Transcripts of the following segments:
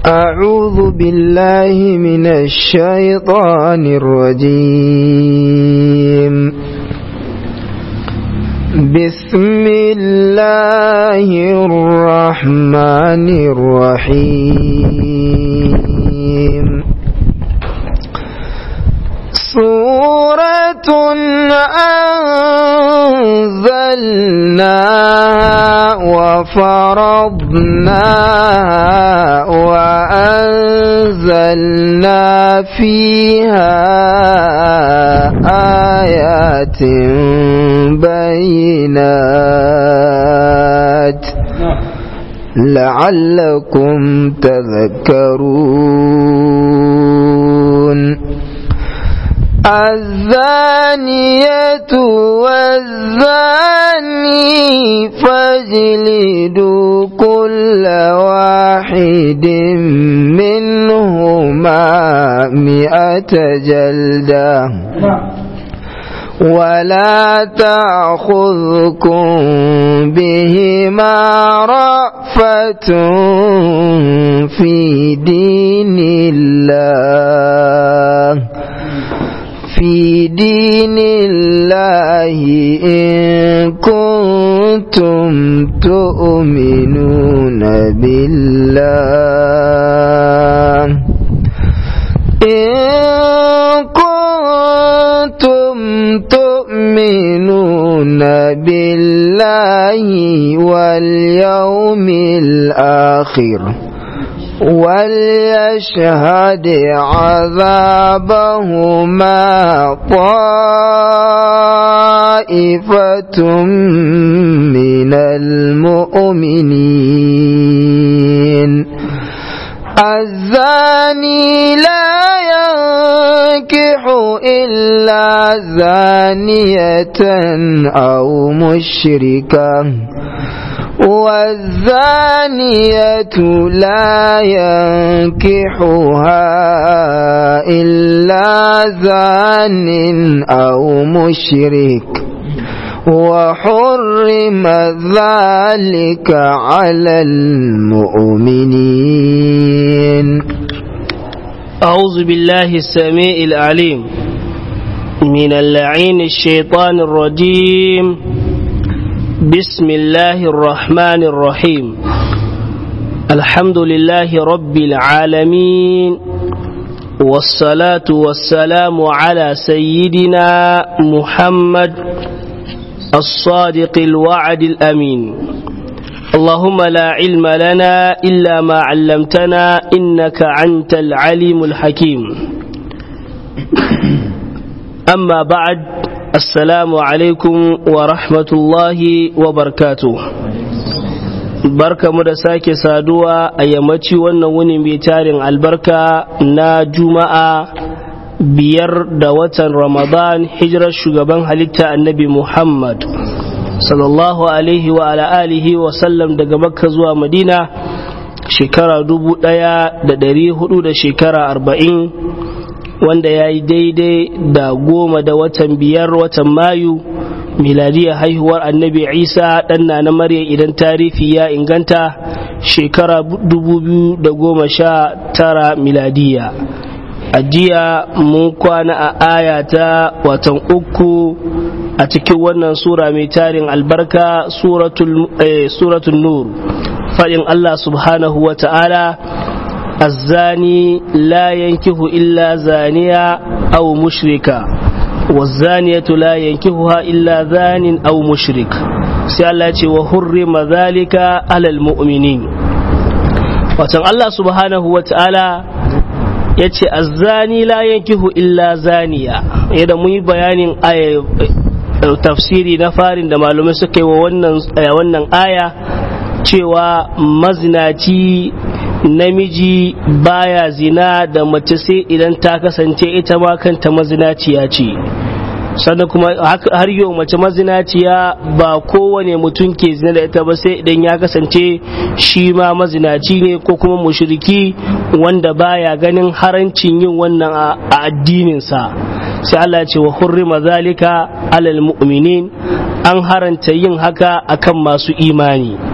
أعوذ بالله من الشيطان الرجيم بسم الله الرحمن الرحيم سورة أنزلناها وفرضناها وأنزلنا فيها آيات بينات لعلكم تذكرون الزانية والزاني فاجلدوا كل واحد منهما مئة جلدة ولا تأخذكم بهما رأفة في دين الله في دين الله إن كنتم تؤمنون بالله إن كنتم تؤمنون بالله واليوم الآخر وليشهد عذابهما طائفة من المؤمنين الزاني لا ينكح إلا زانية أو مشركة والزانية لا ينكحها إلا زان أو مشرك وحرم ذلك على المؤمنين أعوذ بالله السميع العليم من اللعين الشيطان الرجيم بسم الله الرحمن الرحيم الحمد لله رب العالمين والصلاة والسلام على سيدنا محمد الصادق الوعد الأمين اللهم لا علم لنا إلا ما علمتنا إنك أنت العليم الحكيم أما بعد Assalamu alaikum wa rahmatullahi wa barkatu. Barka mu da sake saduwa a yammaci wannan wuni mai tarin albarka na Juma'a biyar da watan Ramadan hijirar shugaban halitta annabi Muhammad sallallahu alaihi wa ala alihi wa sallam daga Makka zuwa Madina shekara dubu ɗaya da ɗari hudu da shekara arba'in wanda ya yi daidai da goma da watan biyar watan mayu miladiya haihuwar annabi isa ɗanna na marya idan tarihi ya inganta shekara dubu biyu da goma sha tara miladiya a jiya mun kwana a aya ta watan uku a cikin wannan sura mai tarin albarka suratul nur faɗin allah subhanahu wa ta'ala الزاني لا ينكه إلا زانية أو مشركة والزانية لا ينكهها إلا زان أو مشرك سألت وحرم ذلك على المؤمنين وتن الله سبحانه وتعالى yace azzani la yankihu illa zaniya yadda mun yi bayanin tafsiri na farin da malamai suka yi wa wannan aya cewa mazinaci namiji baya zina da mace sai idan ta kasance ita ma kanta mazinaciya ce sannan kuma har yau mace mazinaciya ba kowane mutum ke zina da ita ba sai idan ya kasance shi ma mazinaci ne ko kuma mushriki wanda baya ganin harancin yin wannan a addininsa sai Allah ya ce wa hurrima zalika alal mu'minin an haranta yin haka akan masu imani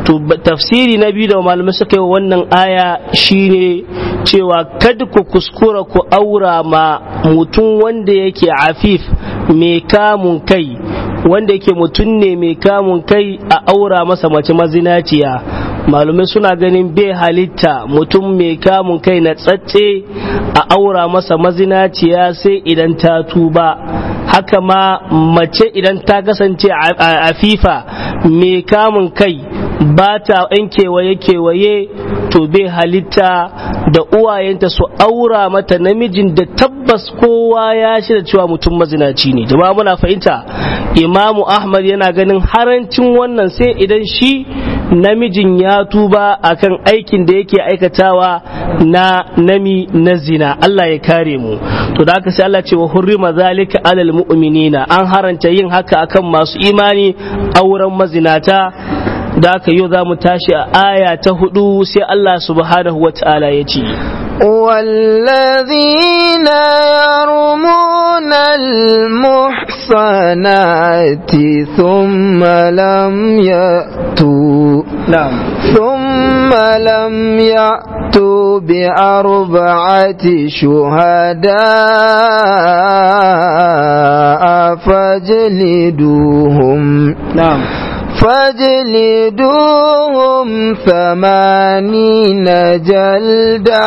to tafsiri na biyu da malamai suka yi wannan aya shine cewa kada ku kuskura ku aura ma mutum wanda yake afif mai kamun kai wanda yake mutum ne mai kamun kai a aura masa mace mazinaciya malumai suna ganin bai halitta mutum mai kamun kai na tsatse a aura masa mazinaciya sai idan ta tuba haka ma mace idan ta kasance a fifa mai kamun kai ba ta yan kewaye-kewaye to bai halitta da uwayenta su aura mata namijin da tabbas kowa ya shirya cewa mutum mazinaci ne jama'a muna fahimta imamu ahmad yana ganin harancin wannan sai idan shi namijin ya tuba akan aikin da yake aikatawa na nami na zina Allah ya kare mu to da haka sai Allah ce wa hurrima zalika alal mu'minina an haranta yin haka akan masu imani auren mazinata da haka yau za mu tashi a aya ta hudu sai Allah subhanahu wa ta'ala ya ce والذين يرمون المحصنات ثم لم يأتوا na'am ثم لم يأتوا بأربعة شهداء فاجلدوهم na'am فاجلدوهم ثمانين جلدة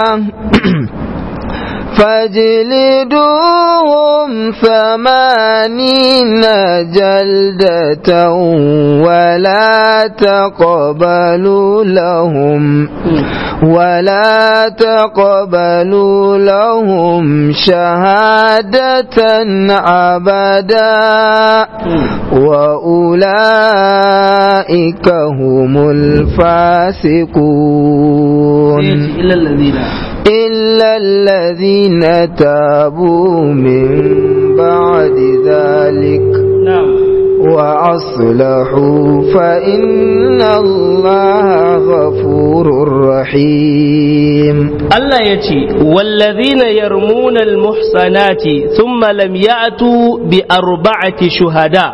فاجلدوهم ثمانين جلدة ولا تقبلوا لهم ولا تقبلوا لهم شهادة أبدا وأولئك هم الفاسقون إلا الذين إلا الذين تابوا من بعد ذلك na'am وأصلحوا فإن الله غفور رحيم Allah ya ce, Wallazina yarmuna almuhsanati thumma lam ya'tu bi arba'ati shuhada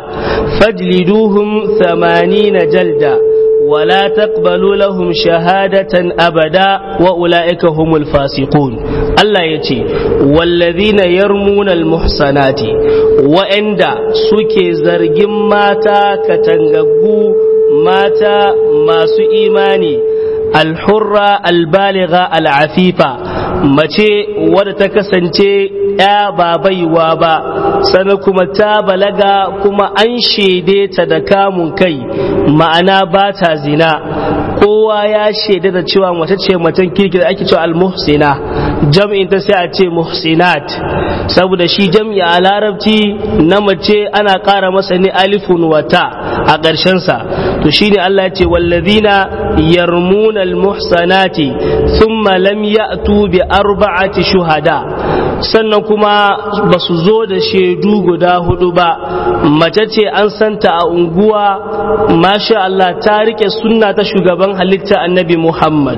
fajliduhum thamanina jalda ولا تقبلوا لهم شهادة أبدا وأولئك هم الفاسقون الله يتي والذين يرمون المحصنات وإندا سكي زرجم ماتا كتنغبو ماتا ما سو إيماني alhurra albaliga al'afifa mace wadda ta kasance ya ba baiwa ba sannan kuma ta balaga kuma an shaide ta da kamun kai ma'ana ba ta zina kowa ya shaida da cewa mace ce macen kirki da ake cewa almuhsina jam'in ta sai a ce muhsinat saboda shi jam'i a larabci na mace ana ƙara masa ne alifun wata a ƙarshensa to shine Allah ya ce wallazina yarmuna almuhsanati thumma lam ya'tu bi arba'ati shuhada sannan kuma ba su zo da shaidu guda hudu ba mace ce an santa a unguwa masha Allah ta rike sunna ta shugaban halitta annabi Muhammad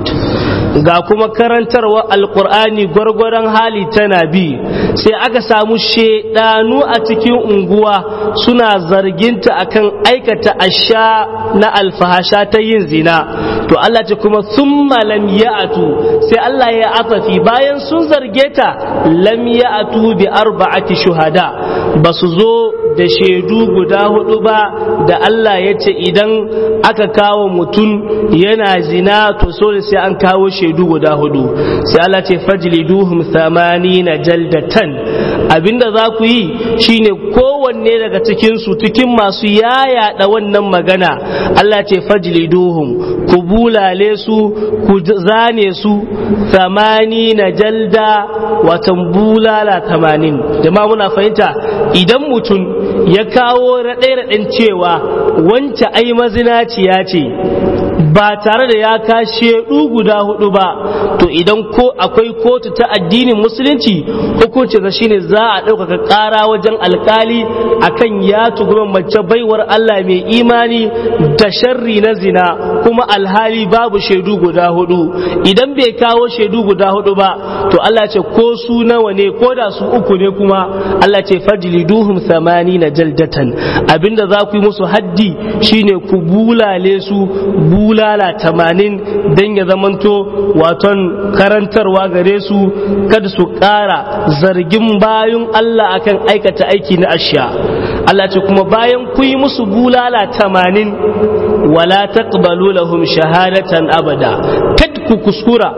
ga kuma karantarwa alkur'ani gwargwaron hali tana bi sai aka samu shedanu a cikin unguwa suna zarginta akan aikata asha na alfahasha ta yin zina to Allah ce kuma thumma lam ya'tu sai Allah ya afafi bayan sun zarge ta lam ya'tu bi arba'ati shuhada ba su zo da shaidu guda hudu ba da Allah ya ce idan aka kawo mutum yana zina to so sai an kawo shaidu guda hudu sai Allah ce fajliduhum na jaldatan abinda za ku yi shine kowanne daga cikin su cikin masu yaya da wannan magana Allah ce fajliduhum ku bulale su ku zane su na jalda watan bulala tamanin jama'a muna fahimta idan mutum ya kawo raɗe-raɗen cewa wance ai mazinaciya ce ba tare da ya kashe guda hudu ba to idan ko akwai kotu ta addinin musulunci hukunci da shine za a ɗaukaka ƙara wajen alkali akan ya tuguma mace baiwar Allah mai imani da sharri na zina kuma alhali babu shaidu guda hudu idan bai kawo shaidu guda hudu ba to Allah ce ko su nawa ne ko da su uku ne kuma Allah ce fajliduhum na jaldatan abinda za ku yi musu haddi shine ku bulale su bulala tamanin dan ya zamanto waton karantarwa gare su kada su ƙara zargin bayun Allah akan aikata aiki na asha Allah ce kuma bayan ku yi musu bulala tamanin wala taqbalu lahum shahadatan abada kad ku kuskura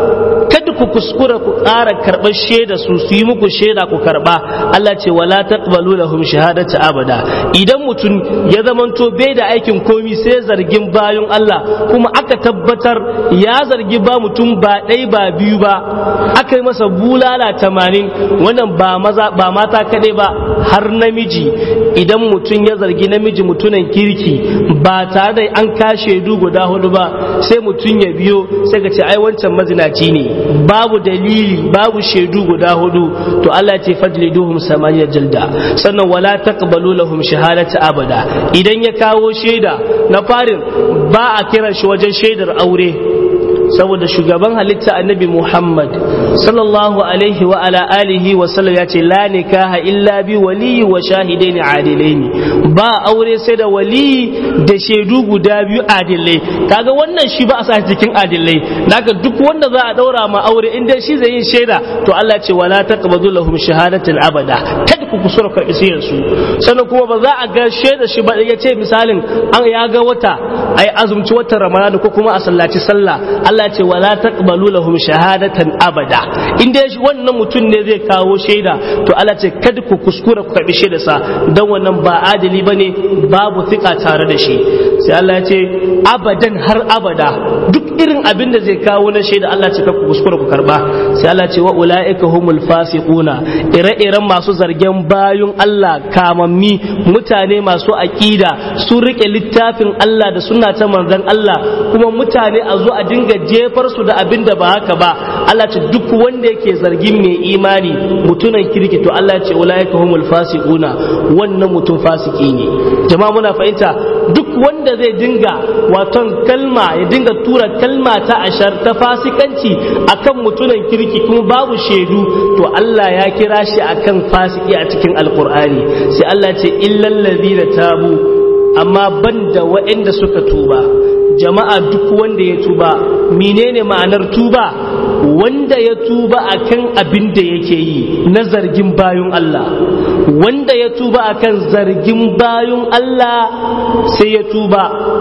kad ku kuskura ku ƙara karɓar shaida su su yi muku shaida ku karɓa Allah ce wala taqbalu lahum shahadatan abada idan mutum ya zamanto bai da aikin komi sai zargin bayun Allah kuma aka tabbatar ya zargi ba mutum ba ɗai ba biyu ba aka yi masa bulala tamanin wannan ba maza ba mata kaɗai ba har namiji idan mutum ya zargi namiji mutunan kirki ba tare da an kashe du guda hudu ba sai mutum ya biyo sai ka ce ai wancan mazinaci ne babu dalili babu shaidu guda hudu to Allah ce fajliduhum samaniya jalda sannan wala taqbalu lahum shahadata abada idan ya kawo shaida na farin ba a kiran shi wajen shaidar aure saboda shugaban halitta annabi Muhammad sallallahu alaihi wa ala alihi wa sallam ya ce la nikaha illa bi waliyi wa shahidaini adilaini ba aure sai da waliyi da shaidu guda biyu adilai kaga wannan shi ba a sa cikin adilai daga duk wanda za a daura ma aure in dai shi zai yin shaida to Allah ce wala taqbadu lahum shahadatan abada kada ku kusura ka isiyar su sannan kuma ba za a ga shaida shi ba ya ce misalin an ya ga wata ai azumci watan Ramadan ko kuma a sallaci sallah Allah ce wala taqbalu lahum shahadatan abada in dai wannan mutum ne zai kawo shaida to Allah ce kada ku kuskura ku karbi shaida sa dan wannan ba adali bane babu thika tare da shi sai Allah ya ce abadan har abada duk irin abin da zai kawo na shaida Allah ce ku kuskura ku karba sai Allah ce wa ulaika humul fasiquna ire-iren masu zargen bayun Allah kamammi mutane masu aqida sun rike littafin Allah da sunna ta manzon Allah kuma mutane a zo a dinga jefar su da abin da ba haka ba Allah ce duk wanda yake zargin mai imani mutunan kirki to Allah ce ulaika humul fasiquna wannan mutum fasiki ne jama'a muna fahimta duk wanda zai dinga waton kalma ya dinga tura kalma ta ashar ta fasikanci akan mutunan kirki kuma babu shaidu to Allah ya kira shi akan fasiki a cikin alkur'ani sai Allah ce illal ladina tabu amma banda waɗanda suka tuba jama'a duk wanda ya tuba menene ma'anar tuba wanda ya tuba akan abin da yake yi na zargin bayun Allah wanda ya tuba akan zargin bayun Allah sai ya tuba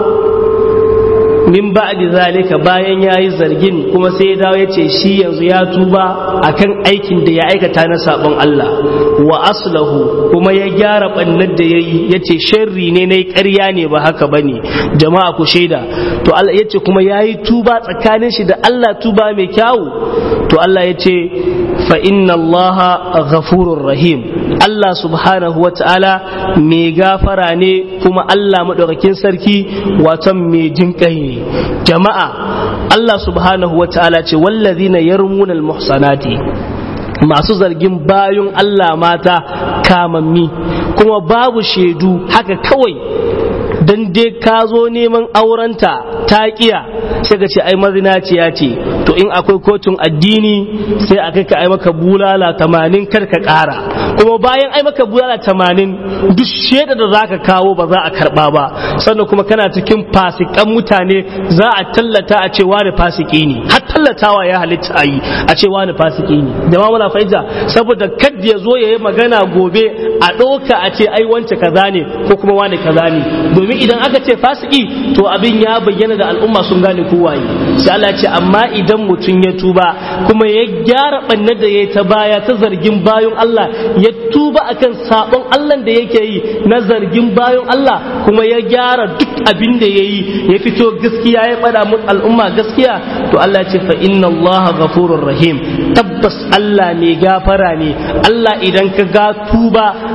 min ba'di zalika bayan yayi zargin kuma sai ya dawo yace shi yanzu ya tuba akan aikin da ya aikata na sabon Allah wa aslahu kuma ya gyara bannar da yayi yace sharri ne nayi ƙarya ne ba haka bane jama'a ku shaida to Allah yace kuma yayi tuba tsakanin shi da Allah tuba mai kyau to Allah yace fa inna Allah ghafurur rahim Allah subhanahu wa ta'ala mai gafara ne kuma Allah maɗaukakin sarki watan mai jinƙai ne jama'a Allah subhanahu wa ta'ala ce wallazina yarmunal muhsanati masu zargin bayun Allah mata kamammi kuma babu shaidu haka kawai dan dai ka zo neman aurenta ta kiya sai ka ce ai mazinaciya ce to in akwai kotun addini sai a kai ka ai maka bulala tamanin kar ka kara kuma bayan ai maka bulala tamanin duk shaida da zaka kawo ba za a karba ba sannan kuma kana cikin fasikan mutane za a tallata a ce wani fasiki ne har tallatawa ya halitta a yi a ce wani fasiki ne jama'a muna fahimta saboda kad ya zo ya yi magana gobe a ɗauka a ce ai wance kaza ne ko kuma wani kaza ne domin idan aka ce fasiki to abin ya bayyana da al'umma sun gane kowaye sai Allah ce amma idan mutum ya tuba kuma ya gyara bannar da ya ta baya ta zargin bayan Allah ya tuba akan sabon Allah da yake yi na zargin bayan Allah kuma ya gyara duk abin da ya yi ya fito gaskiya ya faɗa mu al'umma gaskiya to Allah ce fa inna Allah ghafurur rahim tabbas Allah mai gafara ne Allah idan ka ga tuba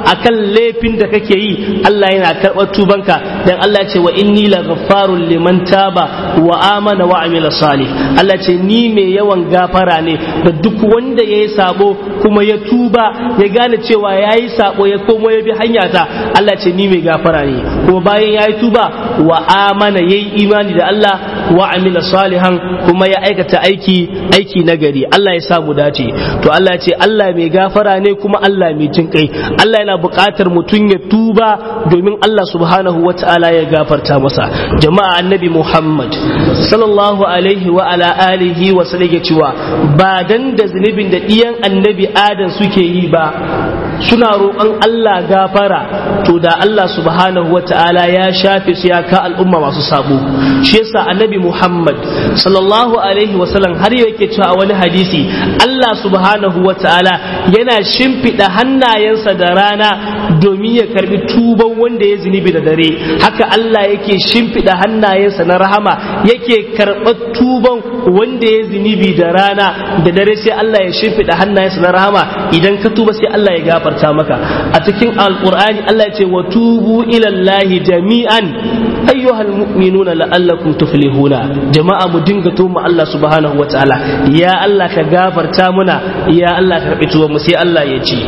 akan laifin da kake yi Allah yana karɓar tubanka dan Allah ce wa inni la ghaffarun liman taba wa amana wa amila salih Allah ce ni mai yawan gafara ne da duk wanda yayi sabo kuma ya tuba ya gane cewa yayi sabo ya komo ya bi hanya ta Allah ce ni mai gafara ne kuma bayan yayi tuba wa amana yayi imani da Allah wa amila salihan kuma ya aikata aiki aiki nagari Allah ya sa mu dace to Allah ce Allah mai gafara ne kuma Allah mai jin kai Allah yana buƙatar mutum ya tuba domin Allah subhanahu wa ta'ala ya gafarta masa jama'a annabi Muhammad sallallahu alaihi wa ala alihi wa sallam cewa ba dan da zunubin da diyan annabi Adam suke yi ba suna roƙon Allah gafara to da Allah subhanahu wa ta'ala ya shafe su ya ka al'umma masu sabo shi yasa annabi Muhammad sallallahu alaihi wa sallam har yake cewa a wani hadisi Allah subhanahu wa ta'ala yana shimfiɗa hannayensa da rana domin ya karbi tuban wanda ya zunubi da dare haka Allah yake shimfiɗa hannayensa na rahama yake karɓar tuban wanda ya zunubi da rana da dare sai Allah ya shimfiɗa hannayensa na rahama idan ka tuba sai Allah ya gafarta maka a cikin alqur'ani Allah ya ce wa tubu ila Allah jami'an ayyuhal mu'minuna la'allakum tuflihuna jama'a mu dinga tuma Allah subhanahu wa ta'ala ya Allah ka gafarta muna ya Allah ka karbi tuban mu sai Allah ya ce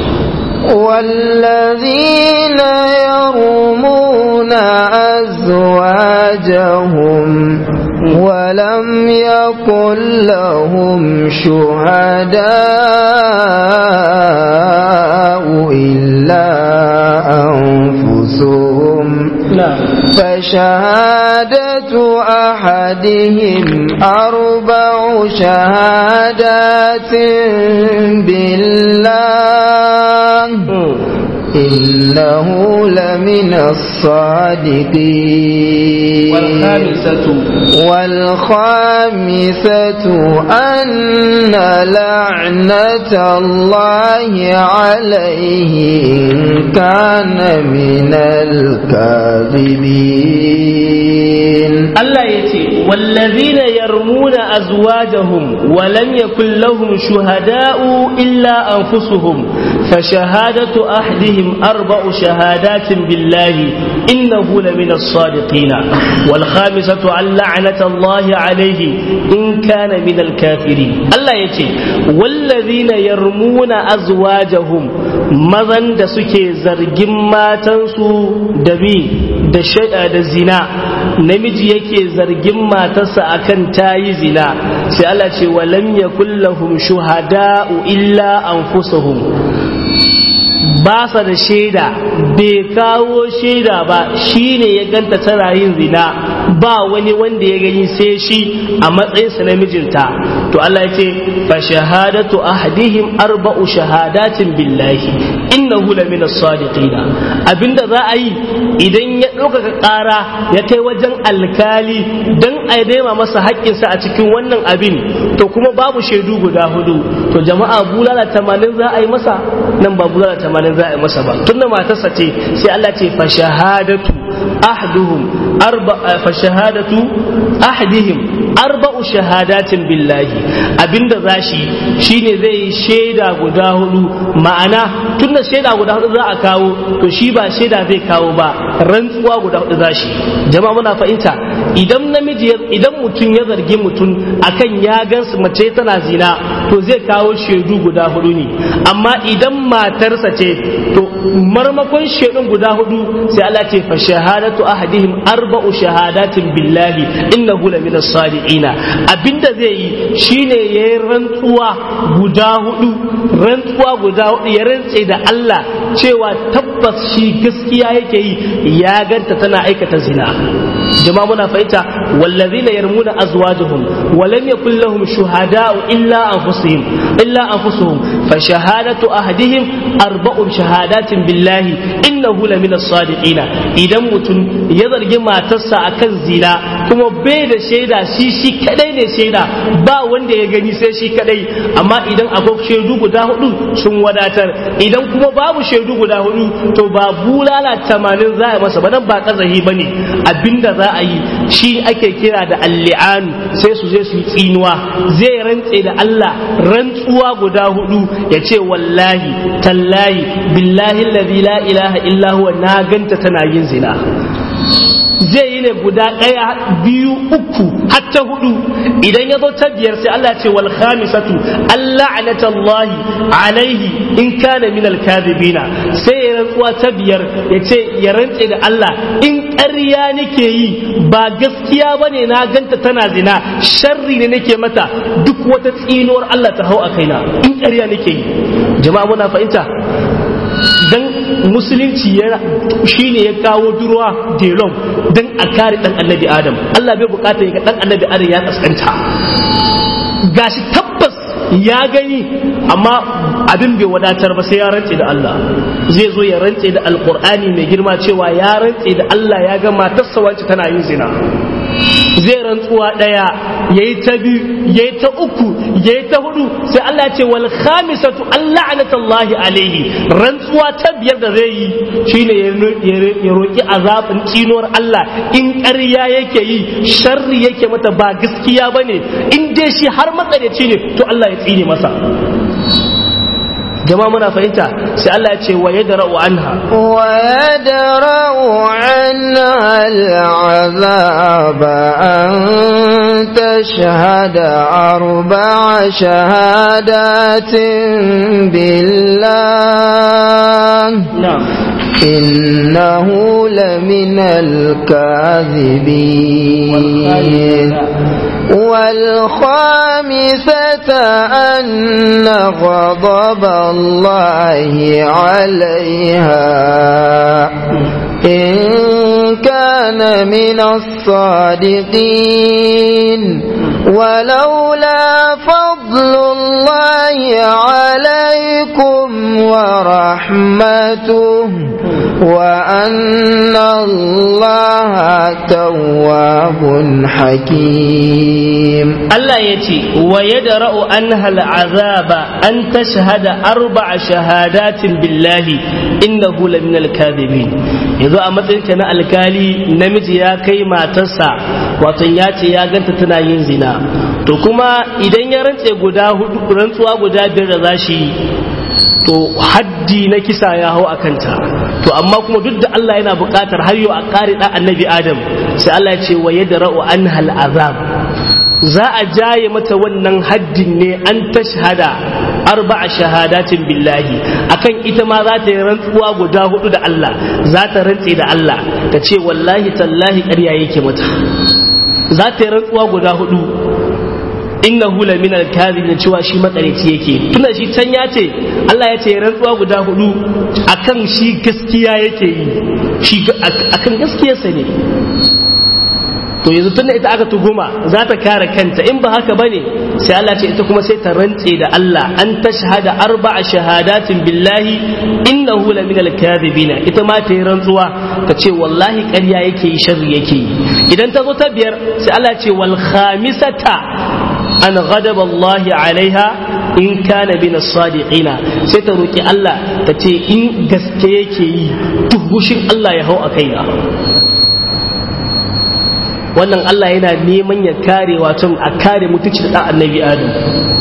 والذين يرمون أزواجهم ولم يكن لهم شهداء إلا أنفسهم فشهادة أحدهم أربع شهادات بالله إنه لمن الصادقين والخامسة والخامسة أن لعنة الله عليه إن كان من الكاذبين Allah ya ce, Wallazina yarmuna azwajahum wa lam yakun lahum shuhada'u illa anfusuhum fa shahadatu ahdihim arba'u shahadatin billahi innahu lamina as-sadiqina wal khamisatu an la'nata Allah alayhi in kana min al-kafirin Allah ya ce, Wallazina yarmuna azwajahum mazan da suke zargin matansu da bi da da zina namiji yake zargin matarsa akan tayi zina sai Allah ce wa lam yakul lahum shuhada'u illa anfusuhum ba sa da shaida bai kawo shaida ba shine ya ganta tana yin zina ba wani wanda ya gani sai shi a matsayinsa na mijinta to Allah ya ce fa shahadatu ahadihim arba'u shahadatin billahi innahu lamina sadiqina abinda za a yi idan ya ɗaukaka ƙara ya kai wajen alkali dan a daima masa haƙƙinsa a cikin wannan abin to kuma babu shaidu guda hudu to jama'a bulala tamanin za a yi masa nan ba bulala tamanin za a yi masa ba tunda matarsa ce sai Allah ce fa shahadatu ahduhum arba fa shahadatu ahdihim arba'u shahadatin billahi abinda zashi shine zai yi shaida guda hudu ma'ana tunda shaida guda hudu za a kawo to shi ba shaida zai kawo ba rantsuwa guda hudu zashi jama'a muna fahimta idan namiji idan mutum ya zargi mutum akan ya gansu mace tana zina to zai kawo shaidu guda hudu ne amma idan matarsa ce to marmakon shaidun guda hudu sai Allah ce fa shahadatu ahadihim arba'u shahadatin billahi innahu la min as-sadiqina abinda zai yi shine yayi rantsuwa guda hudu rantsuwa guda hudu ya rantse da Allah cewa tabbas shi gaskiya yake yi ya ganta tana aikata zina jama'a muna fahimta wallazina yarmuna azwajuhum wa lam yakul lahum shuhada'u illa anfusuhum illa anfusuhum fa shahadatu ahadihim arba'u shahadatin billahi innahu la min as-sadiqina idan mutum ya zargi matarsa akan zina kuma bai da shaida shi shi kadai ne shaida ba wanda ya gani sai shi kadai amma idan akwai shaidu guda hudu sun wadatar idan kuma babu shaidu guda hudu to ba bulala tamanin za a masa ba nan ba kazahi bane abinda za a yi shi ake kira da alli'an sai su je su yi tsinuwa zai rantse da Allah rantsuwa guda hudu ya ce wallahi tallahi billahi alladhi la ilaha illa huwa na ganta tana yin zina zai yi ne guda ɗaya biyu uku hatta hudu idan ya zo ta biyar sai Allah ce wal khamisatu Allah anatallahi alaihi in kana min al kadhibina sai ya rantsuwa ta biyar ya ce ya rantse da Allah in ƙarya nake yi ba gaskiya bane na ganta tana zina sharri ne nake mata duk wata tsinuwar Allah ta hau a kaina in ƙarya nake yi jama'a muna fahimta dan musulunci yana shine ya kawo durwa delon dan a kare dan annabi adam Allah bai bukata ya ga dan annabi adam ya kaskanta gashi tabbas ya gani amma abin bai wadatar ba sai ya rantse da Allah zai zo ya rantse da alkur'ani mai girma cewa ya rantse da Allah ya ga matarsa wacce tana yin zina zai rantsuwa ɗaya ya yi ta biyu ya yi ta uku ya yi ta hudu sai Allah ce wal khamisatu Allah anatallahi alaihi rantsuwa ta biyar da zai yi shine ya roƙi azabin tsinuwar Allah in ƙarya yake yi sharri yake mata ba gaskiya bane in dai shi har matsalaci ne to Allah ya tsine masa jama'a muna fahimta sai Allah ya ce wa yadra'u anha wa yadra'u anha al'azab an tashhada arba'a shahadatin billah na'am إنه لمن الكاذبين والخامسة أن غضب الله عليها إن كان من الصادقين ولولا فضل الله عليكم ورحمته وأن الله تواب حكيم Allah ya ce wa yadra'u anha al'azaba an tashhada arba'a shahadatin billahi innahu laminal kadhibin yanzu a matsayin ka na alkali namiji ya kai matarsa wato ya ce ya ganta tana yin zina to kuma idan ya rantse guda hudu rantsuwa guda biyar da zashi to haddi na kisa ya hau a kanta to amma kuma duk da Allah yana buƙatar har yau a ƙari ɗan annabi Adam sai Allah ya ce wa yadra'u anha al'azab za a jaye mata wannan haddin ne an tashhada arba'a shahadatin billahi akan ita ma za ta yi rantsuwa guda hudu da Allah za ta rantse da Allah ta ce wallahi tallahi ƙarya yake mata za ta yi rantsuwa guda hudu innahu la min al-kadhib cewa shi matsarici yake tuna shi can ya ce Allah ya ce rantsuwa guda hudu akan shi gaskiya yake yi shi akan gaskiyarsa ne to yanzu tunda ita aka tuguma za ta kare kanta in ba haka bane sai Allah ce ita kuma sai ta rantse da Allah an tashhada arba'a shahadatin billahi innahu la minal kadhibina ita ma ta yi rantsuwa ta ce wallahi ƙarya yake yi sharri yake yi idan ta zo ta biyar sai Allah ce wal khamisata an ghadaba Allah alaiha in kana bin sadiqina sai ta roki Allah ta ce in gaske yake yi duk hushin Allah ya hau a kaina wannan Allah yana neman ya kare wato a kare mutunci da annabi Adam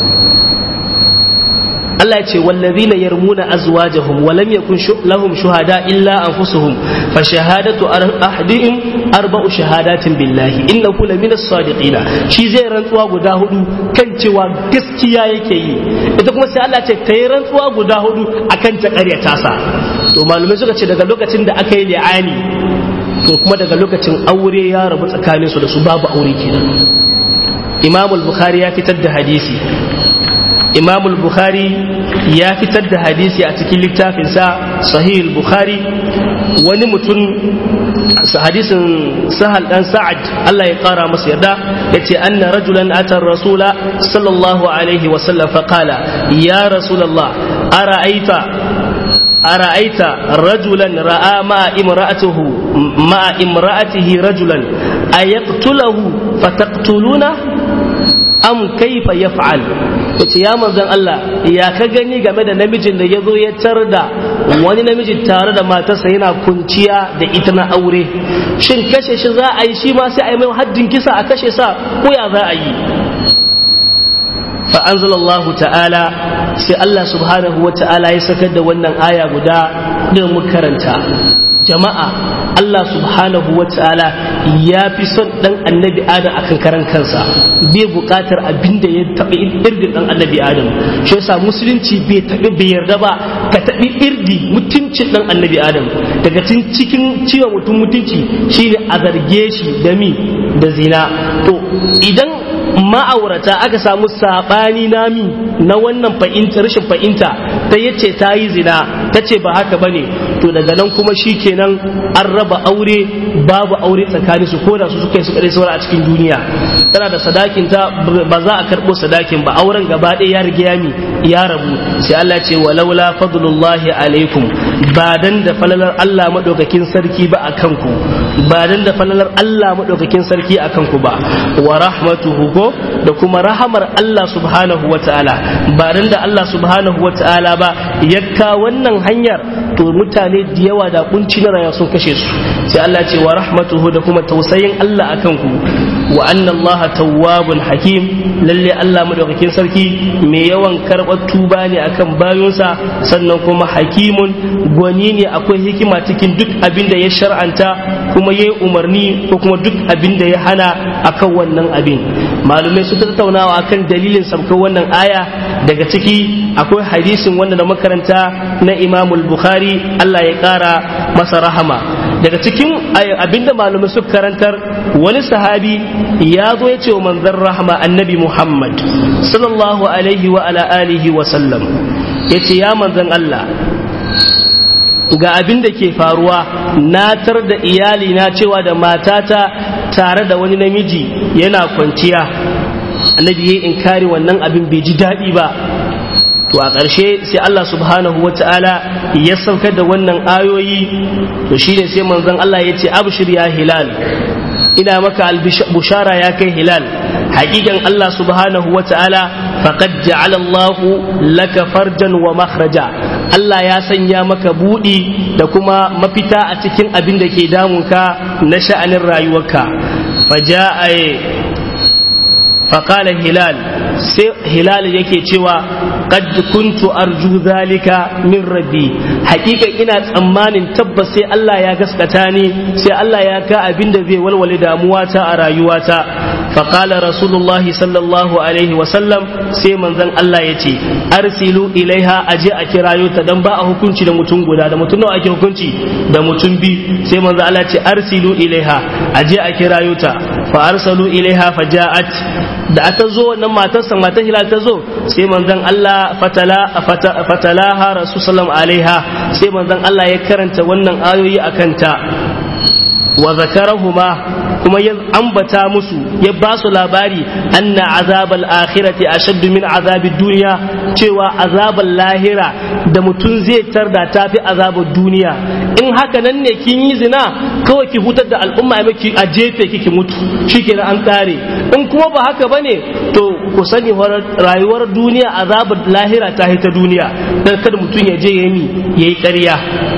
Allah ya ce wallazina yarmuna azwajahum wa lam yakun lahum shuhada illa anfusuhum fa shahadatu ahadihim arba'u shahadatin billahi innahu lamina as-sadiqina shi zai rantsuwa guda hudu kan cewa gaskiya yake yi ita kuma sai Allah ce kai rantsuwa guda hudu akan ta ƙaryata sa to malumai suka ce daga lokacin da aka yi li'ani to kuma daga lokacin aure ya rabu tsakaninsu da su babu aure kenan imam bukhari ya fitar da hadisi imam bukhari ya fitar da hadisi a cikin littafinsa sahih bukhari wani mutum hadisin sahal dan sa'ad Allah ya kara masa yarda yace anna rajulan ata rasula sallallahu alaihi wa sallam fa qala ya rasulullah ara'aita أرأيت رجلا رأى مع امرأته مع امرأته رجلا أيقتله فتقتلونه أم كيف يفعل yace ya manzon Allah ya ka gani game da namijin da ya zo ya tar da wani namiji tare da matarsa yana kunciya da ita na aure shin kashe shi za a yi shi ma sai a yi mai haddin kisa a kashe sa ko ya za a yi فأنزل الله تعالى sai Allah subhanahu wa ta'ala ya sakar da wannan aya guda da makaranta jama'a Allah subhanahu wa ta'ala ya fi son dan annabi adam akan karan kansa bai buƙatar abin da ya taɓi irdin dan annabi adam shi yasa musulunci bai taɓi bai yarda ba ka taɓi irdi mutuncin dan annabi adam daga cikin ciwon mutum mutunci shine a zarge shi da mi da zina to idan ma'aurata aka samu sabani nami na wannan fahimta rashin fahimta ta yace ta yi zina ta ce ba haka bane to daga nan kuma shi kenan an raba aure babu aure tsakanin su ko da su suka yi su kare saura a cikin duniya tana da sadakin ta ba za a karbo sadakin ba auren gaba ɗaya ya riga yami ya rabu sai Allah ce walaula fadlullahi alaikum ba dan da falalar Allah madaukakin sarki ba akan ku ba dan da falalar Allah madaukakin sarki akan ku ba wa rahmatuhu ko da kuma rahamar Allah subhanahu wa ta'ala ba dan da Allah subhanahu wa ta'ala ba yakka wannan hanyar to mutane da yawa da kunci na rayuwa sun kashe su sai Allah ce wa rahmatuhu da kuma tausayin Allah akan ku wa anna Allah tawwabun hakim lalle Allah madaukakin sarki mai yawan karɓar tuba ne akan bayonsa sannan kuma hakimun gwani ne akwai hikima cikin duk abin da ya shar'anta kuma ya yi umarni ko kuma duk abin da ya hana akan wannan abin malumai su tattaunawa akan dalilin sabkar wannan aya daga ciki akwai hadisin wanda da makaranta na imamul bukhari Allah ya kara masa rahama daga cikin abinda malumai su karantar wani sahabi ya zo ya ce wa manzon rahama annabi muhammad sallallahu alaihi wa ala alihi wa sallam ya ce ya manzon Allah ga abin da ke faruwa na tar da iyali na cewa da matata tare da wani namiji yana kwanciya annabi ya inkari wannan abin bai ji daɗi ba to a ƙarshe sai Allah subhanahu wa ta'ala ya saukar da wannan ayoyi to shine sai manzon Allah ya ce abshir ya hilal ina maka bushara ya kai hilal haƙiƙan Allah subhanahu wa ta'ala faqad ja'ala Allahu laka farjan wa makhraja Allah ya sanya maka buɗi da kuma mafita a cikin abin da ke damunka na sha'anin rayuwarka faja'a faƙala hilal sai hilal yake cewa qad kuntu arju zalika min rabbi hakika ina tsammanin tabbas sai Allah ya gaskata ni sai Allah ya ka abin da zai walwale damuwata a rayuwata faƙala rasulullah sallallahu alaihi wasallam sai manzon Allah ya ce arsilu ilaiha aje a kirayo ta dan ba a hukunci da mutum guda da mutum nawa ake hukunci da mutum biyu sai manzon Allah ya ce arsilu ilaiha aje a kirayo ta fa arsalu ilaiha faja'at da aka zo wannan matarsa matar hilal ta zo sai manzon Allah fatala fatalaha rasul alaiha sai manzon Allah ya karanta wannan ayoyi akan ta wa zakarahuma kuma ya ambata musu ya ba su labari anna azabal akhirati ashaddu min azabid duniya cewa azabal lahira da mutum zai tarda tafi azabul duniya in haka nan ne kin yi zina kawai ki hutar da al'umma ya maki a jefe kiki mutu shikenan an kare in kuma ba haka bane to ku sani rayuwar duniya azabar lahira ta ta duniya dan kada mutum ya je yayi yayi ƙarya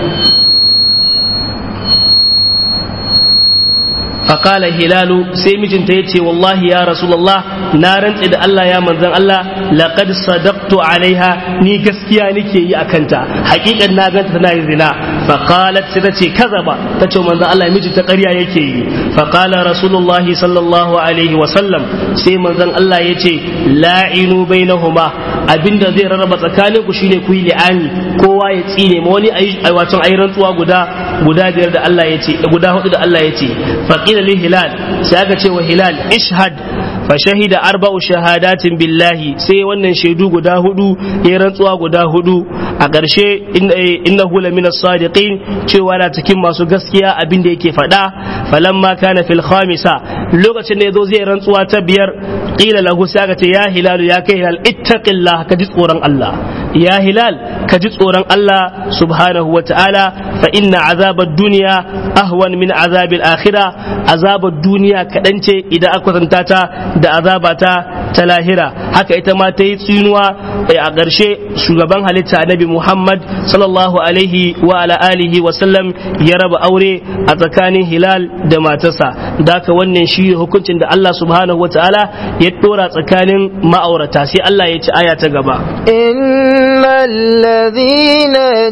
فقال هلال سيمجن تيتي والله يا رسول الله نارن إذا الله يا من الله لقد صدقت عليها ني gaskiya nake yi akanta hakikan na ganta tana yin zina faqalat sai tace kazaba tace manzon Allah miji ta ƙarya yake yi faqala rasulullahi sallallahu alaihi wa sallam sai manzon Allah yace la'inu bainahuma abinda zai rarraba tsakanin ku shine ku yi li'ani kowa ya tsine ma wani ayi wato ayi rantsuwa guda guda biyar da Allah yace guda hudu da Allah yace faqila li hilal sai aka ce wa hilal ishhad fa shahida arba'u shahadatin billahi sai wannan shaidu guda hudu ya rantsuwa guda hudu a ƙarshe innahu la min as-sadiqin cewa na cikin masu gaskiya abin da yake faɗa falamma kana fil khamisa lokacin da yazo zai rantsuwa ta biyar qila lahu sai aka ce ya hilal ya kai hilal ittaqillah ka ji tsoron Allah ya hilal ka ji tsoron Allah subhanahu wa ta'ala fa inna azabad duniya ahwan min azabil akhirah azabar duniya kaɗan ce idan aka kwatanta ta da azaba ta ta lahira haka ita ma ta yi tsinuwa a ƙarshe shugaban halitta annabi Muhammad sallallahu alaihi wa ala alihi wa sallam ya raba aure a tsakanin Hilal da matarsa da haka wannan shi hukuncin da Allah subhanahu wa ta'ala ya dora tsakanin ma'aurata sai Allah ya ci aya ta gaba innal ladhina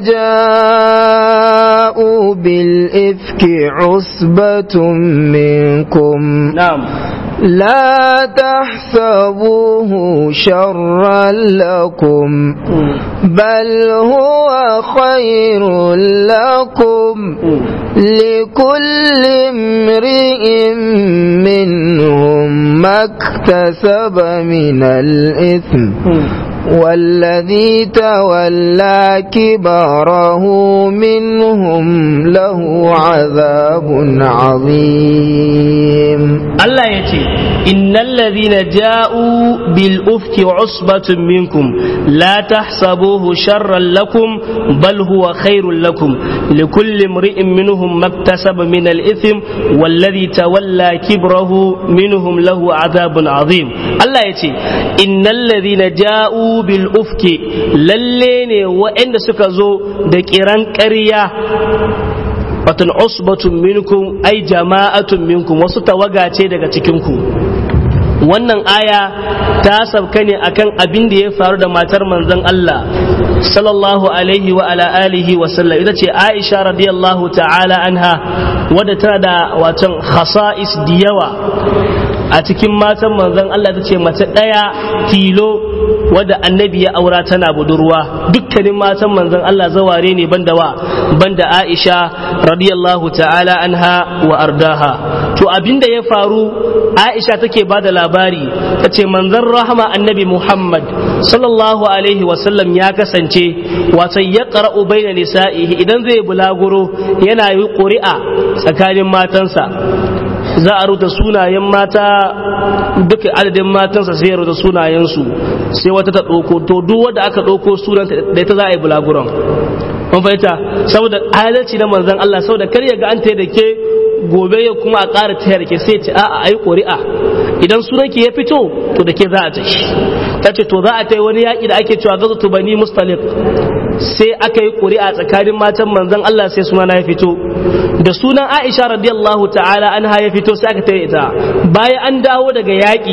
ja'u bil ifki usbatun minkum na'am لا تحسبوه شرا لكم بل هو خير لكم لكل امرئ منهم ما اكتسب من الإثم والذي تولى كبره منهم له عذاب عظيم Allah ya ce innal ladhina ja'u bil ufki usbatun minkum la tahsabuhu sharran lakum bal huwa khairul lakum likulli imri'in minhum maktasaba min al ithm walladhi tawalla kibrahu minhum lahu adhabun azim Allah ya ce innal ladhina ja'u bil ufki lalle ne waɗanda suka zo da kiran ƙarya watan usbatun minkum ai jama'atun minkum wasu tawaga ce daga cikinku wannan aya ta sabka ne akan abin da ya faru da matar manzon Allah sallallahu alaihi wa ala alihi wa sallam ita ce Aisha radiyallahu ta'ala anha wadda tana da watan khasa'is diyawa a cikin matan manzon Allah ta ce mace ɗaya tilo wadda annabi ya aura tana budurwa dukkanin matan manzon Allah zaware ne banda wa banda Aisha radiyallahu ta'ala anha wa ardaha to abinda ya faru Aisha take ba da labari ta ce manzon rahama annabi Muhammad sallallahu alaihi wasallam ya kasance wato ya qara'u baina nisa'ihi idan zai bulaguro yana yi ƙuri'a tsakanin matansa za a rubuta sunayen mata duka adadin matansa sai ya rubuta sunayensu sai wata ta ɗauko to duk wanda aka ɗauko sunanta da ita za a yi bulaguron mun fahimta saboda adalci na manzon Allah saboda kar ya ga an ta da ke gobe ya kuma a ƙara taya da ke sai ce a'a ayi ƙuri'a idan sunanki ya fito to da ke za a tashi ta ce to za a ta yi wani yaƙi da ake cewa gaza bani mustalik sai aka yi ƙuri'a tsakanin matan manzon Allah sai suna ya fito da sunan Aisha radiyallahu ta'ala anha ya fito sai aka tare ita bayan an dawo daga yaƙi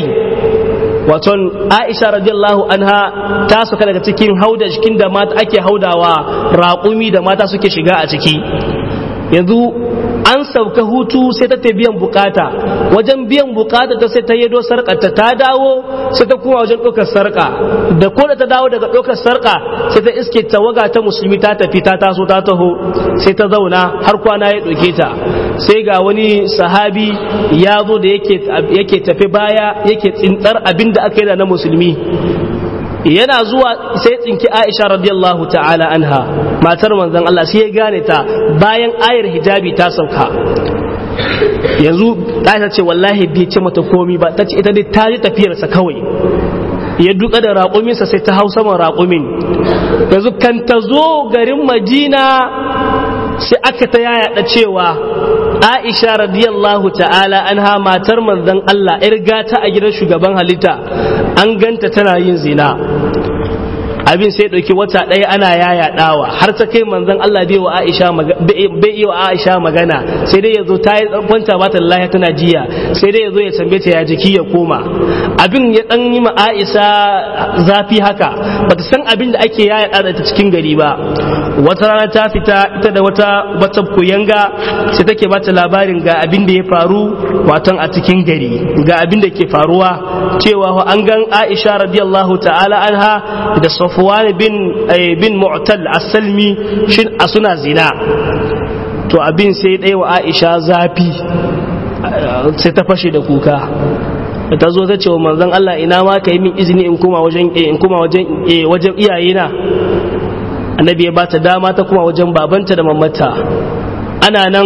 waton Aisha radiyallahu anha ta suka daga cikin hauda cikin da mata ake haudawa raƙumi da mata suke shiga a ciki yanzu an sauka hutu sai ta ta biyan bukata wajen biyan bukata ta sai ta yado sarƙarta ta dawo sai ta kuma wajen ɗaukar sarƙa da ko da ta dawo daga ɗaukar sarƙa sai ta iske tawaga ta musulmi ta tafi ta taso ta taho sai ta zauna har kwana ya ɗauke ta sai ga wani sahabi ya zo da yake tafi baya yake tsintar abin da aka yi da na musulmi yana zuwa sai tsinki Aisha radiyallahu ta'ala anha matar manzon Allah sai ya gane ta bayan ayar hijabi ta sauka yanzu Aisha ce wallahi bai ce mata komi ba ta ce ita dai ta ji tafiyarsa kawai ya duka da raƙuminsa sai ta hau saman raƙumin yanzu kan ta zo garin Madina sai aka ta yaya cewa Aisha radiyallahu ta'ala anha matar manzon Allah ‘yar gata a gidan shugaban halitta an ganta tana yin zina abin sai ɗauki wata ɗaya ana yaya ɗawa har ta kai manzon Allah bai wa Aisha bai iya wa Aisha magana sai dai yazo ta yi kwanta ba ta lafiya tana jiya sai dai yazo ya tambaye ta ya jiki ya koma abin ya dan yi ma Aisha zafi haka bata san abin da ake yaya ɗa ta cikin gari ba wata rana ta fita ita da wata wata kuyanga sai take bata labarin ga abin da ya faru watan a cikin gari ga abin da ke faruwa cewa an gan Aisha radiyallahu ta'ala anha da Safwan bin bin Mu'tal as-Salmi shin a suna zina to abin sai ɗaya wa Aisha zafi sai ta fashe da kuka ta zo ta ce wa manzon Allah ina ma ka yi min izini in koma wajen in koma wajen wajen iyayena annabi ya bata dama ta kuma wajen babanta da mamata ana nan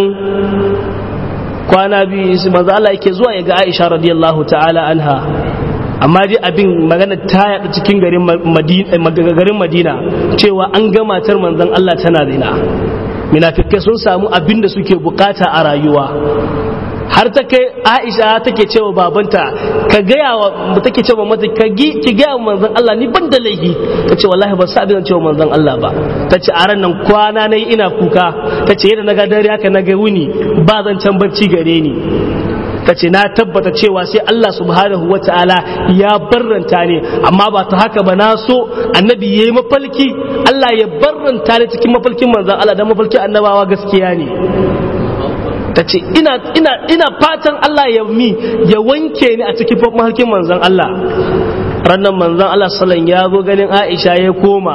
kwana biyu manzo Allah yake zuwa ya ga Aisha radiyallahu ta'ala anha amma dai abin magana ta yaɗa cikin garin Madina garin Madina cewa an ga matar manzon Allah tana zina munafikai sun samu abin da suke bukata a rayuwa har ta kai Aisha take cewa babanta ka gaya wa take cewa mata ka gi ki gaya wa manzon Allah ni ban da laifi tace wallahi ba sa abin cewa manzon Allah ba tace a ran nan kwana nayi ina kuka tace yadda naga dare haka naga wuni ba zan can bacci gare ni ta ce na tabbata cewa sai Allah subhanahu wa ta'ala ya barranta ne amma ba ta haka ba na so annabi ya yi mafalki Allah ya barranta ne cikin mafalkin manzan Allah da mafalkin annabawa gaskiya ne ta ce ina, ina, ina fatan Allah ya mi ya wanke ni a cikin mafalkin manzan Allah rannan manzan Allah sallan ya zo ganin Aisha ya koma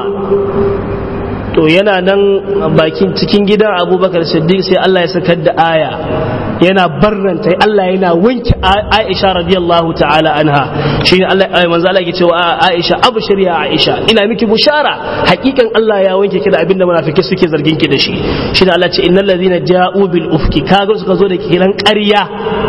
to yana nan bakin cikin gidan abubakar siddiq sai Allah ya sakar da aya yana barranta Allah yana wanke Aisha radiyallahu ta'ala anha shine Allah manzo Allah yake cewa Aisha abshir ya Aisha ina miki bushara hakikan Allah ya wanke ki da abinda munafiki suke zargin ki da shi shine Allah ce innal ladhina ja'u bil ufki kaga suka zo da kiran ƙarya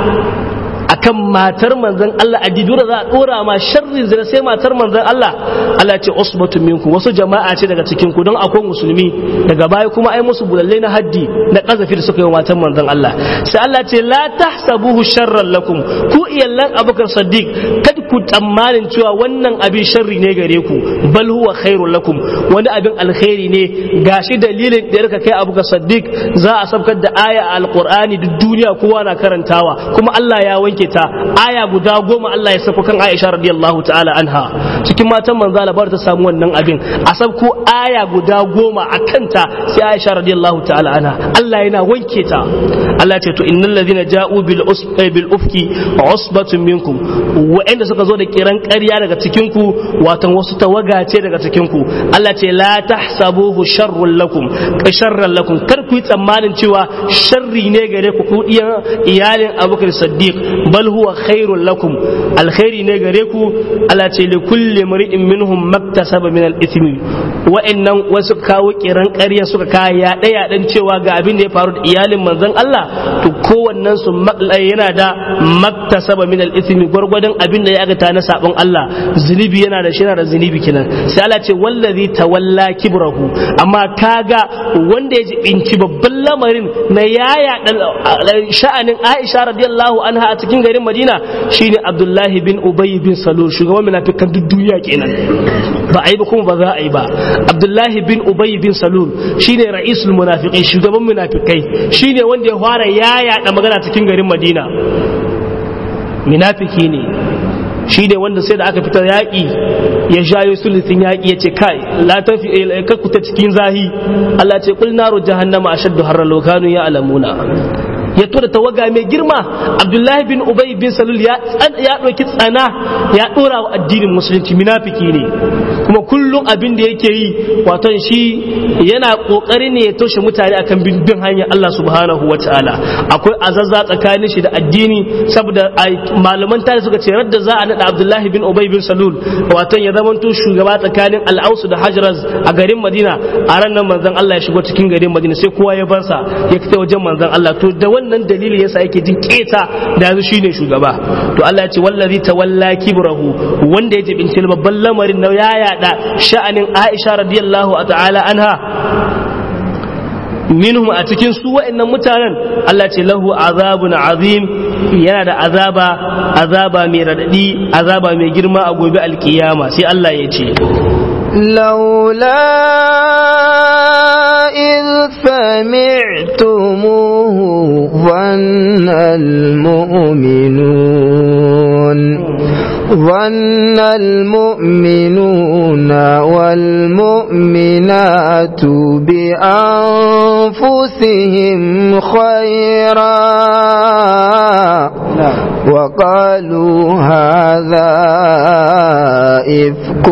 akan matar manzon Allah a didura za a dora ma sharrin zina sai matar manzon Allah Allah ce usbatun minkum wasu jama'a ce daga cikin ku don akwai musulmi daga baya kuma ai musu bulalle na haddi na kazafi da suka yi wa matar manzon Allah sai Allah ce la tahsabuhu sharran lakum ku iyallan Abubakar Siddiq kada ku tsammanin cewa wannan abin sharri ne gare ku bal huwa khairul lakum wani abin alkhairi ne gashi dalilin da yarka kai Abubakar Siddiq za a sabkar da aya a alqur'ani duk duniya kowa na karantawa kuma Allah ya wanke ta aya guda goma Allah ya sako kan Aisha radiyallahu ta'ala anha cikin matan manzo Allah bar ta samu wannan abin a sabko aya guda goma a kanta sai Aisha radiyallahu ta'ala anha Allah yana wanke ta Allah ya ce to innal ladhina ja'u bil bil ufki usbatun minkum wa'anda suka zo da kiran ƙarya daga cikin ku watan wasu tawaga ce daga cikin ku Allah ce la tahsabuhu sharrun lakum sharran lakum kar ku yi tsammanin cewa sharri ne gare ku ku iyalin Abubakar Siddiq bal huwa khairul lakum alkhairi ne gare ku ala ce li kulli mri'in minhum maktasaba min al-ithmi wa'annan wasu kawo kiran ƙarya suka kaya yaɗe yaɗen cewa ga abin da ya faru da iyalin manzon Allah to kowannen su yana da maktasaba min al-ithmi gwargwadon abin da ya agata na sabon Allah zunubi yana da shi yana da zunubi kenan sai Allah ce wallazi tawalla kibrahu amma kaga wanda ya jibinci babban lamarin na yaya sha'anin Aisha radiyallahu anha a cikin garin Madina shine Abdullahi bin Ubay bin Salul shugaban munafikan duk duniya kenan ba a yi ba kuma ba za a yi ba Abdullahi bin Ubay bin Salul shine ra'isul munafiqin shugaban munafikai shine wanda ya fara yaya da magana cikin garin Madina munafiki ne shi ne wanda sai da aka fitar yaƙi ya shayo sulusin yaƙi ya ce kai la tafi kakkuta cikin zahi Allah ce kul naru jahannama ashaddu harra lokanu ya alamuna ya tura tawaga mai girma abdullahi bin ubay bin salul ya ɗauki tsana ya ɗora wa addinin musulunci munafiki ne kuma kullum abin da yake yi wato shi yana ƙoƙari ne ya toshe mutane akan bin bin hanyar Allah subhanahu wa ta'ala akwai azazza tsakanin shi da addini saboda malaman tare suka ce radda za a naɗa abdullahi bin ubay bin salul wato ya zamanto shugaba tsakanin al'ausu da hajraz a garin madina a ran nan manzon Allah ya shigo cikin garin madina sai kowa ya bar sa ya fita wajen manzon Allah to da wannan dalili yasa yake jin keta da yanzu shine shugaba to Allah ya ce wallazi tawalla kibrahu wanda ya jibinci babban lamarin na ya yada sha'anin Aisha radiyallahu ta'ala anha minhum a cikin su wa'annan mutanen Allah ce lahu azabun azim yana da azaba azaba mai radadi azaba mai girma a gobe alkiyama sai Allah ya ce لولا إذ سمعتموه ظن المؤمنون ظن المؤمنون والمؤمنات بأنفسهم خيرا وقالوا هذا إفك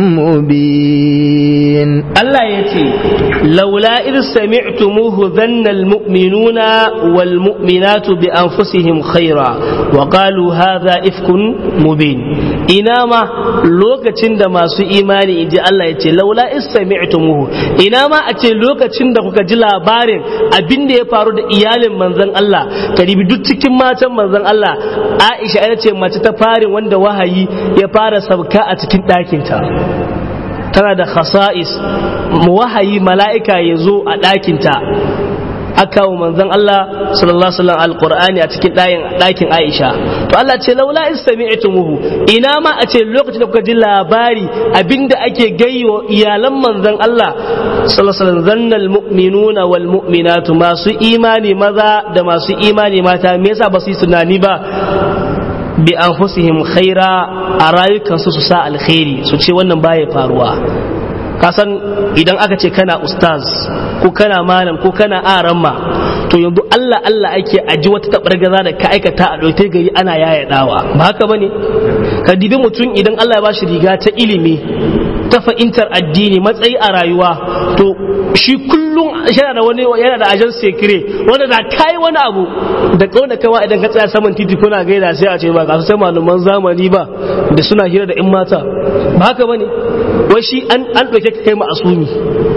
مبين الله يتي لولا إذ سمعتموه ظن المؤمنون والمؤمنات بأنفسهم خيرا وقالوا هذا إفك مبين إنما لوكتين دا masu imani in ji Allah ya ce laula istami'tumuhu ina ma a ce lokacin da kuka ji labarin abin da ya faru da iyalin manzon Allah karibi duk cikin matan manzon Allah Aisha ita ce mace ta farin wanda wahayi ya fara sabka a cikin ɗakinta tana da khasa'is wahayi mala'ika ya zo a ɗakinta aka wa manzon Allah sallallahu alaihi wasallam alqur'ani a cikin ɗakin Aisha to Allah ce laula istami'tumuhu ina ma a ce lokacin da kuka ji labari abinda ake gayyo iyalan manzon Allah sallallahu alaihi wasallam zannal mu'minuna wal mu'minatu masu imani maza da masu imani mata me yasa ba su yi tunani ba bi anfusihim khaira a rayukansu su sa alkhairi su ce wannan baya faruwa kasan idan aka ce kana ustaz ko kana malam ko kana aramma to yanzu Allah Allah ake aji wata tabargaza da ka aikata a ɗauke gari ana yaya dawa ba haka bane ka dibi mutum idan Allah ya bashi riga ta ilimi ta fahimtar addini matsayi a rayuwa to shi kullum yana da wani yana da ajan sekire wanda da kai wani abu da kauna kama idan ka tsaya saman titi kuna gaida sai a ce ba ka sai malaman zamani ba da suna hira da in mata ba haka bane wai shi an an dauke ka kai ma'asumi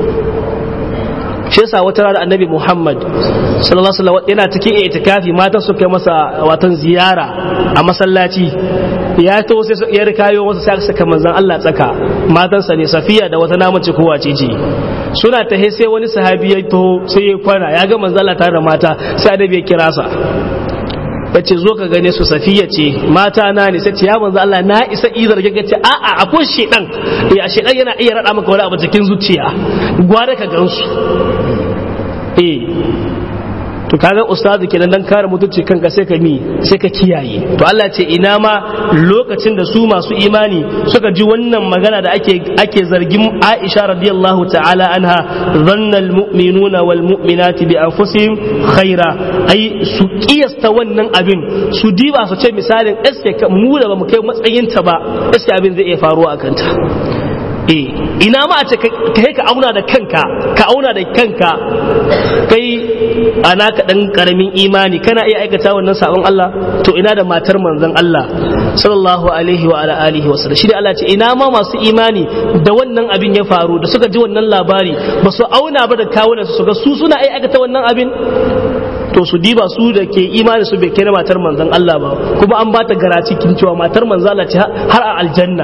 shi yasa wata rana annabi Muhammad sallallahu alaihi wasallam yana cikin itikafi matan su kai masa watan ziyara a masallaci ya to sai ya rikayo masa sai saka manzon Allah tsaka matansa ne Safiya da wata namace ko wace ce suna tahe sai wani sahabi ya taho sai ya kwana ya ga manzon Allah tare da mata sai annabi ya kira sa ya ce zo ka gane su safiya ce mata na ne sai ce ya manzo Allah na isa izar ga ce a a akwai shedan eh shedan yana iya rada maka wani abu cikin zuciya gwada ka gansu eh to kaga ustazu kenan dan kare mutunci kanka sai ka mi sai ka kiyaye to Allah ce ina ma lokacin da su masu imani suka ji wannan magana da ake ake zargin Aisha radiyallahu ta'ala anha dhanna almu'minuna wal mu'minati bi anfusihim khaira ai su kiyasta wannan abin su diba su ce misalin eske mu da bamu kai matsayin ta ba eske abin zai iya faruwa akan ta eh ina ma a ce kai ka auna da kanka ka auna da kanka kai ana ka dan karamin imani kana iya aikata wannan sabon Allah to ina da matar manzon Allah sallallahu alaihi wa ala alihi wa sallam shi da Allah ce ina ma masu imani da wannan abin ya faru da suka ji wannan labari ba su auna ba da kawunan su ga su suna iya aikata wannan abin to su diba su da ke imani su bai kira matar manzon Allah ba kuma an ba ta garaci kin cewa matar manzon Allah ce har a aljanna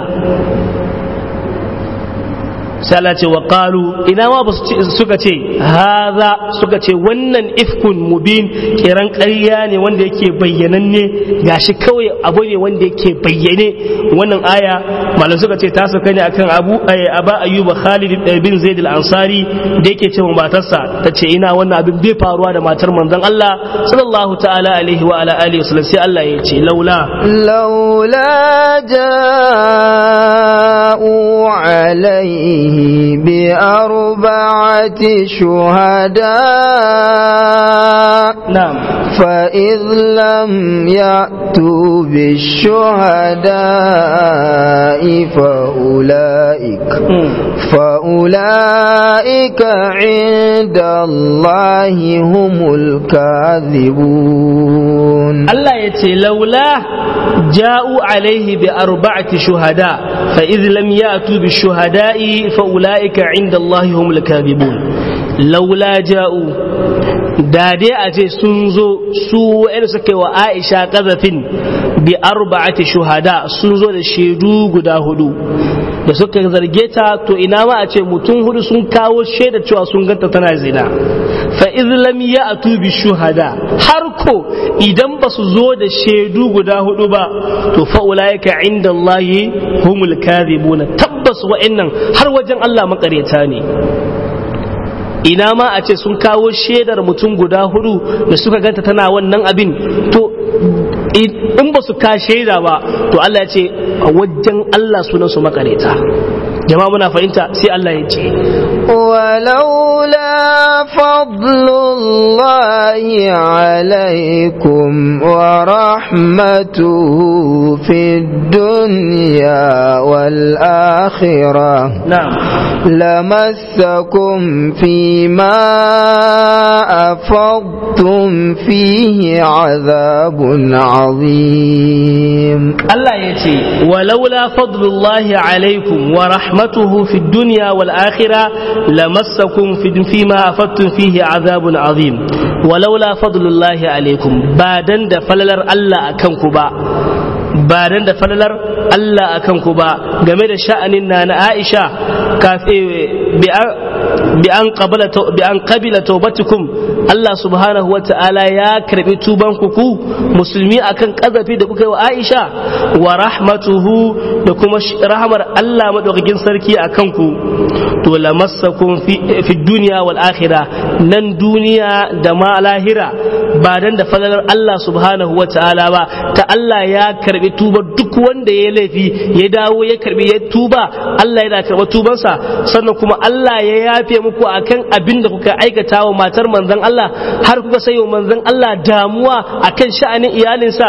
sai Allah ce wa qalu ina ma ba suka ce haza suka ce wannan ifkun mubin kiran ƙarya ne wanda yake bayyananne gashi kawai abu ne wanda yake bayyane wannan aya malam suka ce ta sauka ne akan abu aba ayyuba khalid bin zaid al-ansari da yake cewa matarsa ta ce ina wannan abin bai faruwa da matar manzon Allah sallallahu ta'ala alaihi wa ala alihi wasallam sai Allah ya ce laula laula ja'u alaihi بأربعة شهداء نعم فإذ لم يأتوا بالشهداء فأولئك فأولئك عند الله هم الكاذبون الله يتي لولا جاءوا عليه بأربعة شهداء فإذ لم يأتوا بالشهداء فأولئك عند الله هم الكاذبون لولا جاءوا da dai a ce sun zo su wa'anda suka yi wa aisha kazafin bi arba'ati shuhada sun zo da shaidu guda hudu da suka zarge ta to ina ma a ce mutum hudu sun kawo shaida cewa sun ganta tana zina fa iz lam ya'tu bi shuhada har ko idan ba su zo da shaidu guda hudu ba to fa ulaika inda Allah humul kadhibuna tabbas wa'annan har wajen Allah makareta ne ina ma a ce sun kawo shaidar mutum guda hudu da suka ganta tana wannan abin to in ba su ka shaida ba to Allah ya ce a wajen Allah sunan su makareta jama'a muna fahimta sai Allah ya ce ولولا فضل الله عليكم ورحمته في الدنيا والآخرة نعم لمسكم فيما أفضتم فيه عذاب عظيم Allah ya ce walaula fadlullahi alaikum wa rahmatuhu fi dunya wal akhirah lamassakum fi fima afattum fihi azabun azim walaula fadlullahi alaikum ba dan da falalar Allah akan ku ba ba dan da falalar Allah akan ku ba game da sha'anin na na Aisha kafe bi an qabala bi an qabila tawbatukum Allah subhanahu wa ta'ala ya karbi tuban ku ku musulmi akan kazafi da kuka yi wa Aisha wa rahmatuhu da kuma rahmar Allah madaukakin sarki akan ku to lamassakum fi fi dunya wal akhirah nan duniya da ma lahira ba dan da falalar Allah subhanahu wa ta'ala ba ta Allah ya karbi tuba duk wanda ya laifi ya dawo ya karbi ya tuba Allah yana karba tubansa sannan kuma Allah ya yafe muku akan abin da kuka aikata wa matar manzon Allah har kuka sayo manzon Allah damuwa akan sha'anin iyalinsa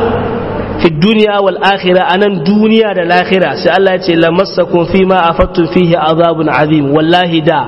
fi duniya wal akhira anan duniya da lahira sai Allah ya ce lamassakum fi ma afattum fihi azabun azim wallahi da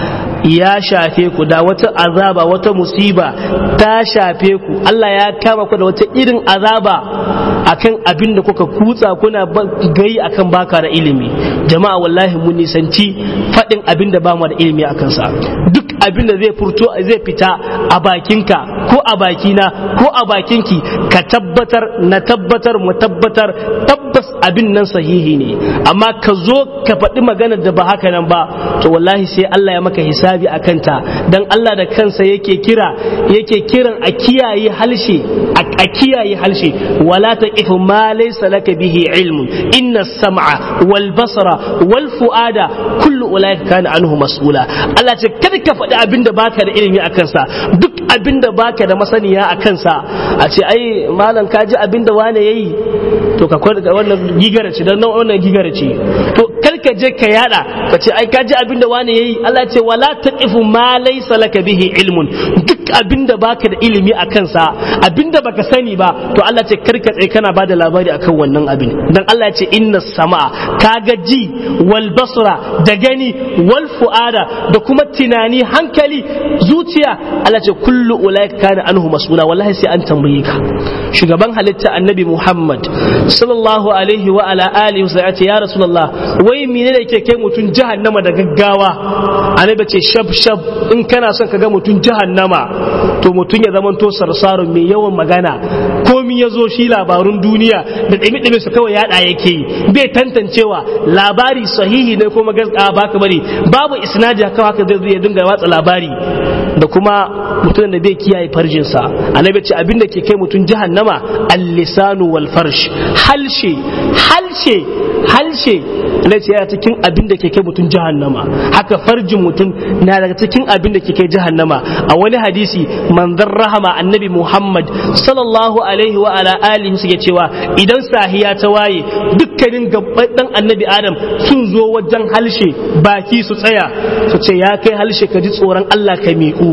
ya shafe ku da wata azaba wata musiba ta shafe ku Allah ya kama ku da wata irin azaba akan abin da kuka kutsa kuna gai akan baka da ilimi jama'a wallahi mun nisanci faɗin abin da ba mu da ilimi akan sa duk abin da zai furto zai fita a bakinka ko a bakina ko a bakinki ka tabbatar na tabbatar mu tabbatar tabbas abin nan sahihi ne amma ka zo ka faɗi maganar da ba haka nan ba to wallahi sai Allah ya maka hisabi a kanta dan Allah da kansa yake kira yake kiran a kiyaye halshe a kiyaye halshe wala taqifu ma laysa laka bihi ilmun inna sam'a wal basara wal fuada kullu ulaika kana anhu mas'ula Allah ce kada ka faɗi abin da baka da ilimi a kansa duk abin da baka da masaniya a kansa a ce ai malam ka ji abin da wane yayi to ka kwada wannan gigara ce dan wannan gigara ce to kar ka je ka yada ka ce ai ka ji abin da wane yayi Allah ce wala taqifu ma laysa laka bihi ilmun duk abin da baka da ilimi a kansa abin da baka sani ba to Allah ce kar ka tsaye kana bada labari akan wannan abin dan Allah ya ce inna sama'a kaga ji wal basra da gani wal fuada da kuma tunani hankali zuciya Allah ce kullu ulaika kana anhu mas'ula wallahi sai an tambaye ka shugaban halitta annabi Muhammad sallallahu alaihi wa ala alihi wa sallam ya rasulullah wai mene ne ke kai mutun jahannama da gaggawa annabi ce shab shab in kana son ka ga mutun jahannama to mutun ya zama to sarsarun mai yawan magana komi ya zo shi labarun duniya da ɗimi ɗimi su kawai yaɗa yake yi bai tantancewa labari sahihi ne ko magaska baka bari babu isnadi haka haka zai ya dinga watsa labari da kuma mutumin da bai kiyaye farjinsa annabi ce abin da ke kai mutum jahannama al-lisanu wal farsh halshe halshe halshe ne ce yana cikin abin da ke kai mutum jahannama haka farjin mutum na daga cikin abin da ke kai jahannama a wani hadisi manzon rahama annabi muhammad sallallahu alaihi wa ala alihi suke cewa idan sahiya ta waye dukkanin gabban dan annabi adam sun zo wajen halshe baki su tsaya su ce ya kai halshe ka ji tsoron allah ka miƙu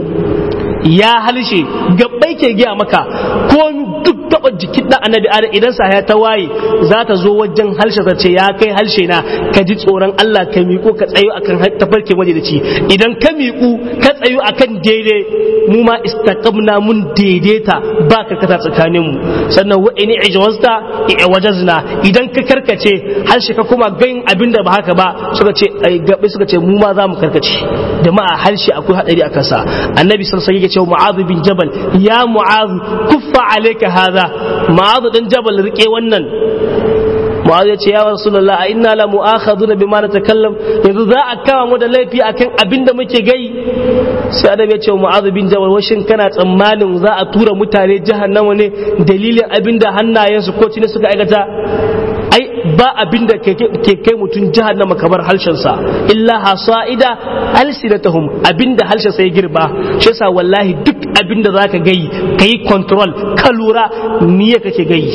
ya halshe gabbai ke giya maka ko duk taba jikin dan annabi adam idan sa ta waye za ta zo wajen halshe ta ce ya kai halshe na ka ji tsoron Allah ka miƙo ka tsayo akan tafarkin majalici idan ka miƙu ka tsayo akan daidai mu ma istaqamna mun daidaita ba ka kata tsakanin mu sannan wa in ijwazta wajazna idan ka karkace halshe ka kuma gain abin da ba haka ba suka ce gabbai suka ce mu ma za mu karkace jama'a halshe akwai hadari a kansa annabi sallallahu alaihi cewa mu'adh bin jabal ya mu'adh kuffa alayka hadha mu'adh dan jabal rike wannan mu'adh ya ce ya rasulullah a inna la mu'akhaduna bima natakallam yanzu za a kama mu da laifi akan abin da muke gai sai adam ya ce wa mu'adh bin jabal washin kana tsammanin za a tura mutane jahannama ne dalilin abin da hannayensu ko cini suka aikata ai ba abin da ke kai mutum jahannama kamar harshensa illa hasa'ida alsinatahum abin da harshensa ya girba shi yasa wallahi duk abin da zaka gai kai control ka lura niyya kake gai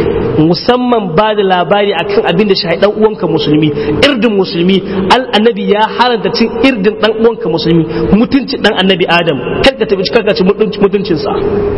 musamman ba da labari akan abin da shahi dan uwanka musulmi irdin musulmi al annabi ya haranta cin irdin dan uwanka musulmi mutunci dan annabi adam karka tabi karka ci mutuncinsa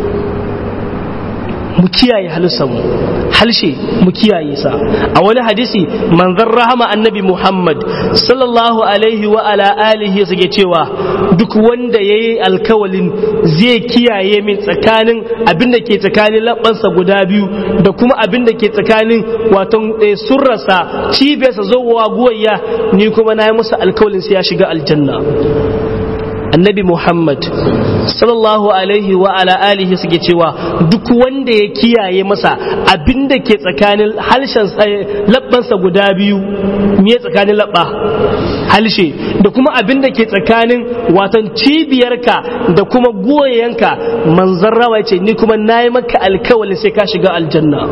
mu kiyaye mu halshe mu kiyaye sa a wani hadisi manzon rahama annabi Muhammad sallallahu alaihi wa ala alihi suke cewa duk wanda yayi alkawalin zai kiyaye min tsakanin abin da ke tsakanin labbansa guda biyu da kuma abin da ke tsakanin wato surrasa cibiyarsa zowa guwayya ni kuma na yi musu alkawalin sai ya shiga aljanna annabi muhammad sallallahu alaihi wa ala alihi suke cewa duk wanda ya kiyaye masa abinda ke tsakanin halshen labbansa guda biyu me tsakanin labba halshe da kuma abinda ke tsakanin watan cibiyarka da kuma goyenka manzon rawa ce ni kuma nayi maka alkawalin sai ka shiga aljanna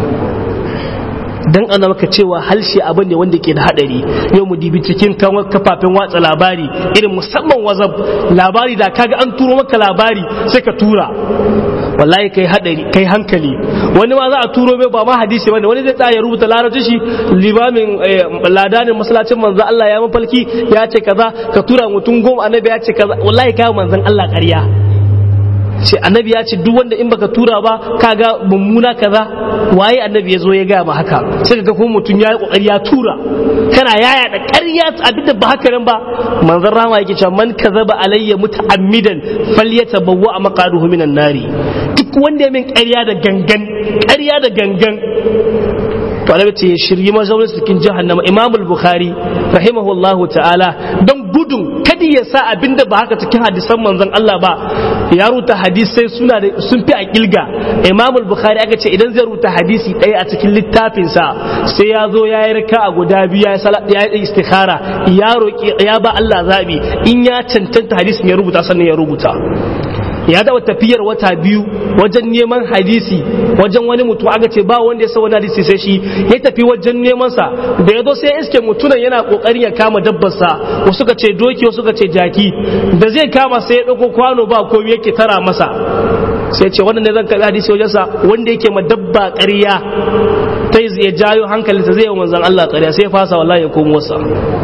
dan ana maka cewa halshe abin ne wanda ke da hadari yau mu dibi cikin kafafen watsa labari irin musamman wazab labari da kaga an turo maka labari sai ka tura wallahi kai hadari kai hankali wani ma za a turo mai ba ma hadisi bane wani zai tsaya ya rubuta larabci shi limamin ladanin masallacin manzo Allah ya mafalki ya ce kaza ka tura mutum goma annabi ya ce kaza wallahi kai manzon Allah ƙarya ce annabi ya ce duk wanda in baka tura ba kaga mummuna kaza waye annabi ya zo ya gaya ma haka sai ka kuma mutum ya yi kokari ya tura kana yaya da ƙarya abin da ba haka nan ba manzon rama yake cewa man kazaba alayya muta'ammidan falyatabawwa maqaduhu minan nari duk wanda ya min ƙarya da gangan ƙarya da gangan to annabi ce ya shirye mazaunin cikin jahannama imamul bukhari rahimahullahu ta'ala don gudun kada ya sa abinda ba haka cikin hadisan manzon Allah ba ya ruta hadisai suna da sun fi a kilga imam bukhari aka ce idan zai ruta hadisi ɗaya a cikin littafinsa sai ya zo ya yi raka a guda biyu ya yi istikhara ya roƙi ya ba Allah zabi in ya cancanta hadisin ya rubuta sannan ya rubuta ya taɓa tafiyar wata biyu wajen neman hadisi wajen wani mutum aka ce ba wanda ya sa wani hadisi sai shi ya tafi wajen neman sa da ya zo sai iske mutunan yana kokarin ya kama dabbar sa wasu ka ce doki wasu ka ce jaki da zai kama sai ya dauko kwano ba komai yake tara masa sai ce wannan ne zan karɓi hadisi wajen sa wanda yake ma dabba ƙarya ta ya jayo hankalinsa zai yi manzon Allah ƙarya sai ya fasa wallahi ya komo sa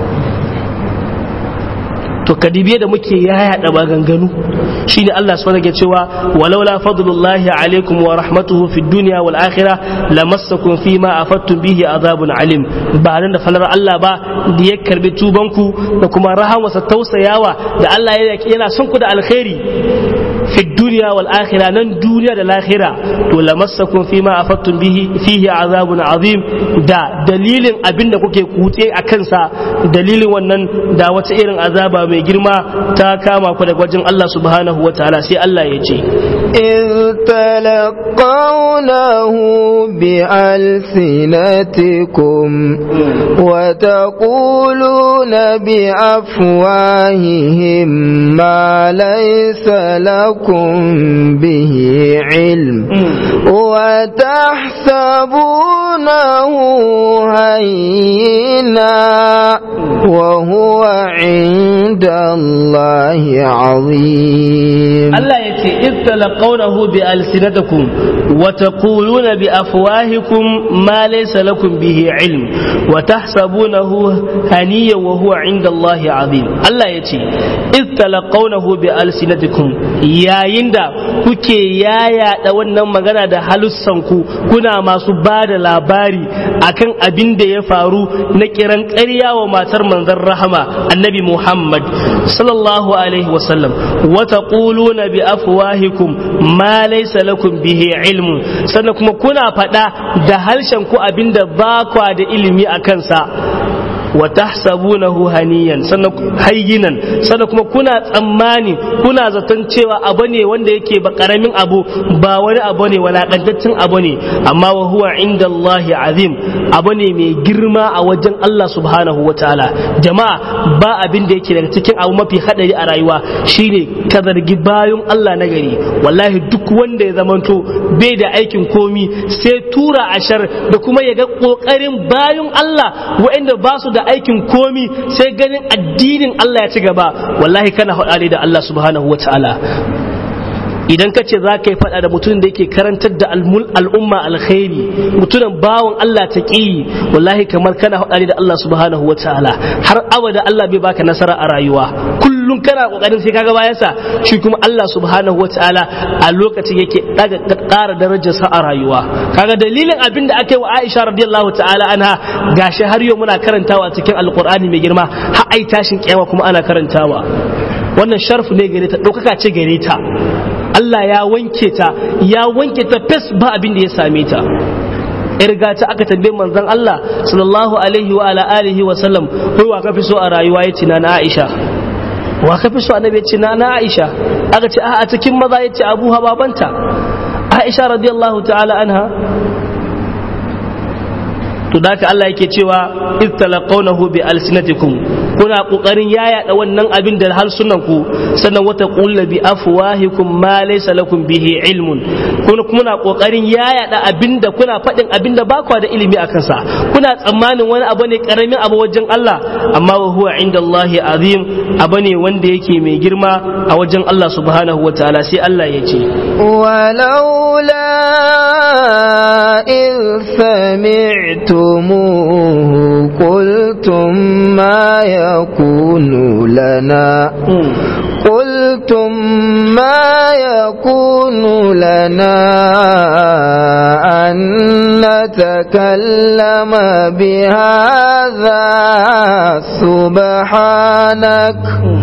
to kadibiye da muke yaya maganganu shine Allah subhanahu ke cewa walaula fadlullahi alaikum wa rahmatuhu fid dunya wal akhirah lamassakum fima afattum bihi azabun alim ba nan da falar Allah ba da ya karbi tubanku da kuma rahamarsa tausayawa da Allah yana son ku da alkhairi fi duniya wal akhira nan duniya da lahira to lamassakum fima afattum bihi fihi azabun azim da dalilin abinda kuke kutse a kansa dalilin wannan da wata irin azaba mai girma ta kama ku daga wajen Allah subhanahu wa ta'ala sai Allah ya ce إذ تلقونه بألسنتكم وتقولون بأفواههم ما ليس لكم به علم وتحسبونه هينا وهو عند الله عظيم Allah ya ce iz talaqawnahu bi alsinatakum wa taquluna bi afwahikum ma laysa lakum bihi ilm wa tahsabunahu haniyan wa huwa inda Allah azim Allah ya ce iz talaqawnahu bi alsinatikum yayin da kuke yayada wannan magana da halussanku kuna masu ba da labari akan abin da ya faru na kiran ƙarya wa matar manzon rahama annabi Muhammad sallallahu alaihi wasallam wa taquluna bi afwahikum ma laysa lakum bihi ilmun sannan kuma kuna faɗa da harshen ku abinda ba kwa da ilimi a kansa wa tahsabunahu haniyan sannan hayyinan sannan kuma kuna tsammani kuna zaton cewa abu ne wanda yake ba karamin abu ba wani abu ne walakantaccen abu ne amma wa huwa inda Allah azim abu ne mai girma a wajen Allah subhanahu wa ta'ala jama'a ba abin da yake daga cikin abu mafi hadari a rayuwa shine ka zargi bayan Allah na gari wallahi duk wanda ya zamanto bai da aikin komi sai tura ashar da kuma ya ga kokarin bayan Allah waɗanda ba su da da aikin komi sai ganin addinin Allah ya ci gaba wallahi kana haɗa da Allah subhanahu wa ta'ala idan ka ce za ka yi faɗa da mutumin da yake karantar da al'umma alkhairi mutumin bawan Allah ta ƙi wallahi kamar kana haɗa da Allah subhanahu wa ta'ala har abada Allah bai baka nasara a rayuwa kullum kana kokarin sai kaga bayansa shi kuma Allah subhanahu wa ta'ala a lokacin yake daga ƙara darajarsa a rayuwa kaga dalilin abin da aka yi wa Aisha radiyallahu ta'ala anha gashi har yau muna karantawa cikin alqur'ani mai girma har ai tashin kiyama kuma ana karantawa wannan sharfu ne gare ta ɗaukaka ce gare ta Allah ya wanke ta ya wanke ta fes ba abin da ya same ta irga ta aka tambaye manzon Allah sallallahu alaihi wa ala alihi wa sallam kai wa ka fi so a rayuwa yace na Aisha wa ka fi so annabi ya ce na na Aisha aka ce a cikin maza ya ce Abu babanta Aisha radiyallahu ta'ala anha to da Allah yake cewa iz talaqawnahu bi alsinatikum kuna kokarin yayada wannan abin da harsunan ku sannan wata qulna bi afwahikum ma laysa lakum bihi ilmun kuna kuna kokarin yayada abin da kuna fadin abin da ba ku da ilimi akan sa kuna tsammanin wani abu ne karamin abu wajen Allah amma wa huwa indallahi azim abu ne wanda yake mai girma a wajen Allah subhanahu wataala sai Allah ya ce ولولا إذ سمعتموه قلتم ما يكون لنا قلتم ما يكون لنا أن نتكلم بهذا سبحانك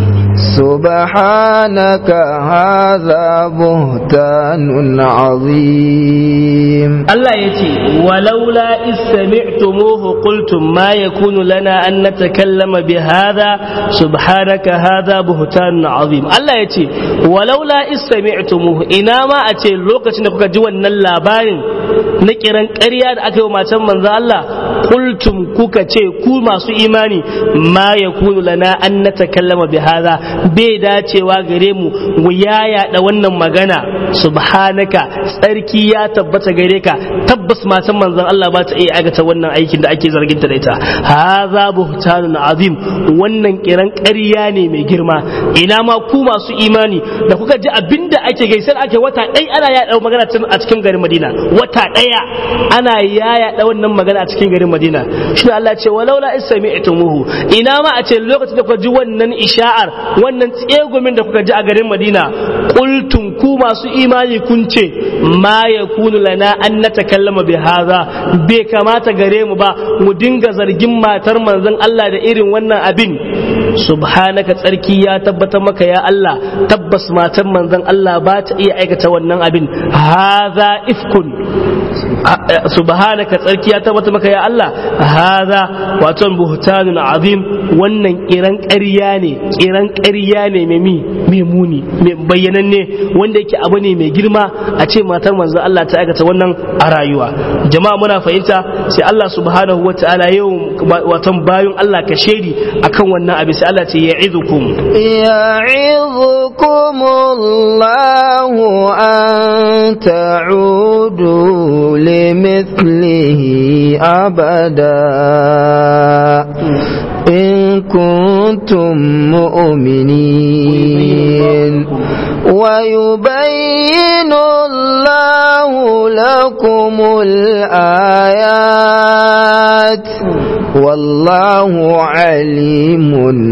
سبحانك هذا بهتان عظيم Allah ya ce walaula is sami'tumuhu qultum ma yakunu lana an natakallama bi hadha subhanaka hadha buhtanun azim Allah ya ce walaula is sami'tumuhu ina ma a ce lokacin da kuka ji wannan labarin na kiran ƙarya da aka yi wa matan manzo Allah qultum kuka ce ku masu imani ma yakunu lana an natakallama bi hadha bai dacewa gare mu mu yaya da wannan magana subhanaka tsarki ya tabbata gare ka tabbas matan manzon Allah ba ta iya aikata wannan aikin da ake zargin ta da ita haza buhtanun azim wannan kiran ƙarya ne mai girma ina ma ku masu imani da kuka ji abinda ake gaisar ake wata ɗaya ana yaya magana a cikin garin Madina wata ɗaya ana yaya da wannan magana a cikin garin Madina shi Allah ce walaula isami'tumuhu ina ma a ce lokacin da kuka ji wannan isha'ar wannan tsegumin da kuka ji a garin Madina qultum ku masu imani kun ce ma yakunu lana an natakallama bi hadha bai kamata gare mu ba mu dinga zargin matar manzon Allah da irin wannan abin subhanaka tsarki ya tabbatar maka ya Allah tabbas matar manzon Allah ba ta iya aikata wannan abin hadha ifkun subhanaka tsarki ya tabbata maka ya Allah hadha wato buhtanun azim wannan kiran ƙarya ne kiran ƙarya ne mai mi mai muni mai bayyananne wanda yake abu ne mai girma a ce matar manzon Allah ta aikata wannan a rayuwa jama'a muna fahimta sai Allah subhanahu wataala yau wato bayun Allah ka shedi akan wannan abin sai Allah ce ya'idukum يعظكم الله أن تعودوا لمثله أبدا إن كنتم مؤمنين ويبين الله لكم الآيات والله عليم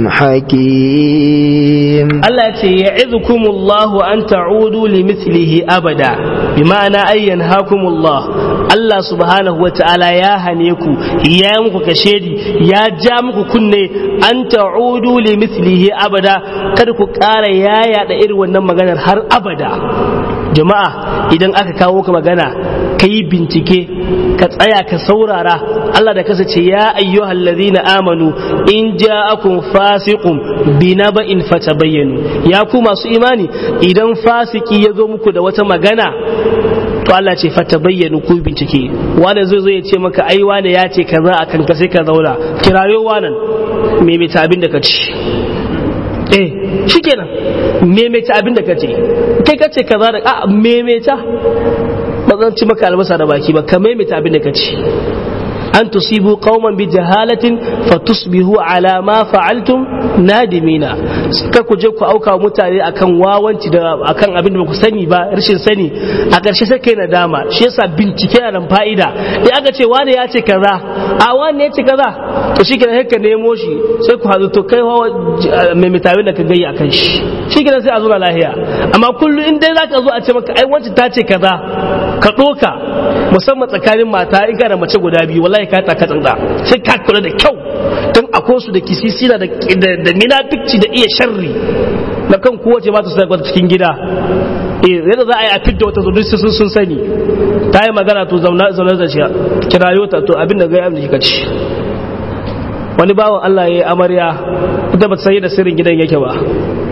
حكيم Allah ce ya izukumullahu an ta'udu li mithlihi abada bi ma'ana ay yanhakumullah Allah subhanahu wa ta'ala ya hane ku ya yi muku kashedi ya ja muku kunne an ta'udu li mithlihi abada kada ku ƙara yaya da irin wannan maganar har abada jama'a idan aka kawo ka magana ka yi bincike ka tsaya ka saurara Allah da kasa ce ya ayyuhal ladhina amanu in ja'akum fasiqun binaba'in fatabayyanu ya ku masu imani idan fasiki ya zo muku da wata magana to Allah ce fatabayyanu ku bincike wanda zai zo ya ce maka ai wane ya ce kaza akan ka sai ka zauna kirayo wanan me mai abin da ka ci eh shikenan memeta abin da ka ce kai ka ce kaza da a memeta ba zan ci maka albasa da baki ba ka memeta abin da ka ce an tusibu qauman bi jahalatin fatusbihu ala ma fa'altum nadimina ka ku je ku auka mutane akan wawanci da akan abin da ba ku sani ba rashin sani a ƙarshe sai kai nadama shi yasa bincike na nan fa'ida da aka ce wani ya ce kaza a wani ya ce kaza to shi kenan sai ka nemo shi sai ku hazo to kai mai mitawi da ka gayya akan shi shi kenan sai a zo lahiya amma kullum in dai zaka zo a ce maka ai wancan ta ce kaza ka ɗoka musamman tsakanin mata in ka da mace guda biyu wallahi ka taka tsantsa sai ka kula da kyau don akwai su da kisisina da da minafikci da iya sharri na kan kowace ba ta sai kwata cikin gida eh yadda za a yi a fidda wata zuwa sun sun sani ta yi magana to zauna zauna da shi kirayo ta to abin da ga yi ka ci wani bawan Allah ya yi amarya ita ba ta san yadda sirrin gidan yake ba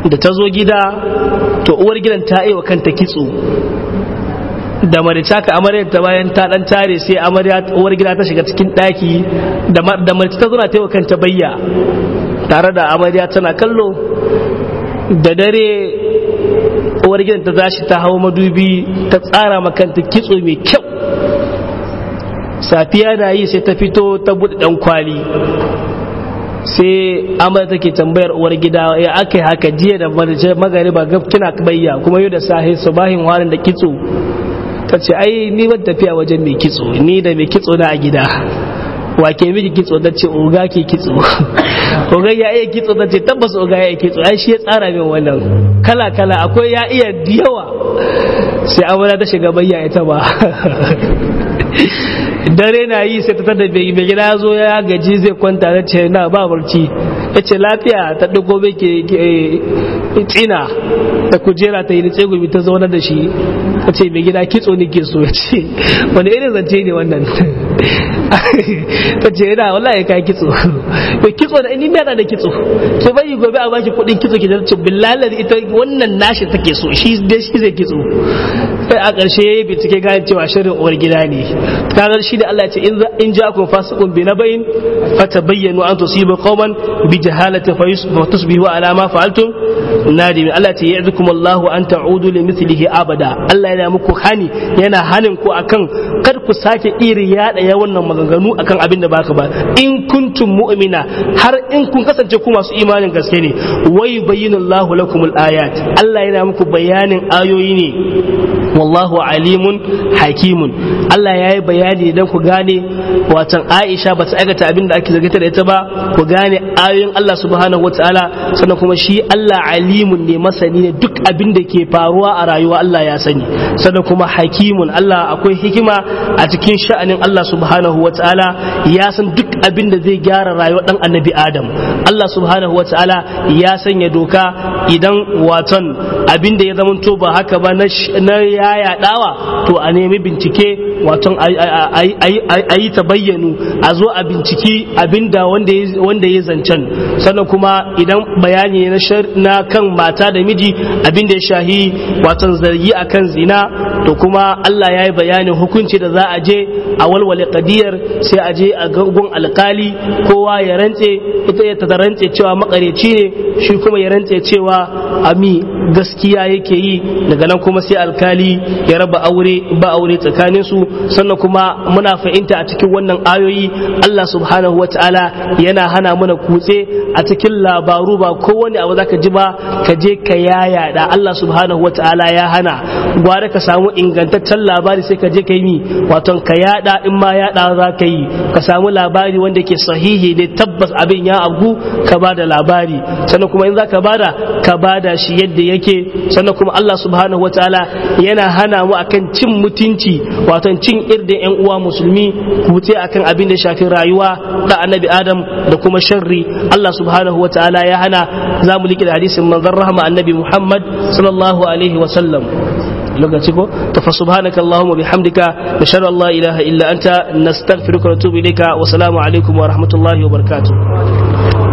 da ta zo gida to uwar gidan ta yi wa kanta kitso da marica ka amaryar ta bayan ta dan tare sai amarya uwar gida ta shiga cikin daki da marica ta zo na ta yi wa kanta bayya tare da amarya tana kallo da dare uwar gidan ta zashi ta hau madubi ta tsara makanta kitso mai kyau safiya na yi sai ta fito ta buɗe ɗan kwali sai amur take tambayar uwar gida ya aka yi haka jiya da magariba gab kina bayya kuma yau da sahi subahin warin da kitso ta ce ai ni ban tafiya wajen mai kitso ni da mai kitso na a gida wa ke miki kitso ta ce oga ke kitso oga ya iya kitso ta ce tabbas oga ya iya kitso ai shi ya tsara min wannan kala kala akwai ya iya yawa sai amura ta shiga bayya ita ba dare na yi sai ta tada bai mai gida zo ya gaji zai kwanta ta ce na ba barci ya ce lafiya ta ɗago bai ke tsina da kujera ta yi ni tsegumi ta zaune da shi ta ce mai gida kitso ne ke so ya ce wani irin zance ne wannan ta ce yana wallahi kai kitso to kitso da ni da da kitso ke bai gobe a baki kuɗin kitso ki ce billahi ita wannan nashi take so shi dai shi zai kitso sai a ƙarshe ya yi bincike gane cewa shirin uwar gida ne kagar shi da Allah ya ce in ja kun fasiqun bi nabain fatabayyanu an tusibu qauman bi jahalatin fa tusbihu ala ma fa'altum nadimin Allah ya ce ya'dukum Allah an ta'udu li mithlihi abada Allah yana muku hani yana hanin ku akan kar ku sake iri yada ya wannan maganganu akan abin da baka ba in kuntum mu'mina har in kun kasance ku masu imanin gaske ne wai bayyana Allah lakumul ayat Allah yana muku bayanin ayoyi ne wallahu alimun hakimun Allah ya yi bayani idan ku gane watan Aisha ba ta aikata abin da ake zargita da ita ba ku gane ayoyin Allah subhanahu wa ta'ala sannan kuma shi Allah alimun ne masani ne duk abin da ke faruwa a rayuwa Allah ya sani sannan kuma hakimun Allah akwai hikima a cikin sha'anin Allah subhanahu wa ta'ala ya san duk abin da zai gyara rayuwar dan annabi Adam Allah subhanahu wa ta'ala ya sanya doka idan watan abin da ya zamanto ba haka ba na ya yaɗawa to a nemi bincike wato a yi ta bayyanu a zo a binciki abinda wanda ya zancen sannan kuma idan bayani na kan mata da miji abinda ya shahi wato zargi akan zina to kuma Allah ya yi bayanin hukunci da za a je a walwale kadiyar sai a je a gun alkali kowa ya rantse ita ya ta rantse cewa makareci ne shi kuma ya rantse cewa ami gaskiya yake yi daga nan kuma sai alkali ya raba aure ba aure tsakanin su sannan kuma muna fahimta a cikin wannan ayoyi Allah subhanahu wataala yana hana mana kutse a cikin labaru ba kowane abu zaka ji ba ka je ka yaya da Allah subhanahu wataala ya hana gwara ka samu ingantaccen labari sai ka je ka yi mi wato ka yada in ma yada za ka yi ka samu labari wanda ke sahihi ne tabbas abin ya abu ka ba da labari sannan kuma in za ka bada ka bada shi yadda yake sannan kuma Allah subhanahu wataala yana hana mu akan cin mutunci wato cin irdin yan uwa musulmi kute akan abin da shafi rayuwa da annabi adam da kuma sharri Allah subhanahu wataala ya hana za mu liƙi da hadisin manzon rahama annabi Muhammad sallallahu alaihi wa sallam lokaci ko to fa subhanaka allahumma bihamdika nashhadu an la ilaha illa anta nastaghfiruka wa natubu ilayka wa salamu alaikum wa rahmatullahi wa barakatuh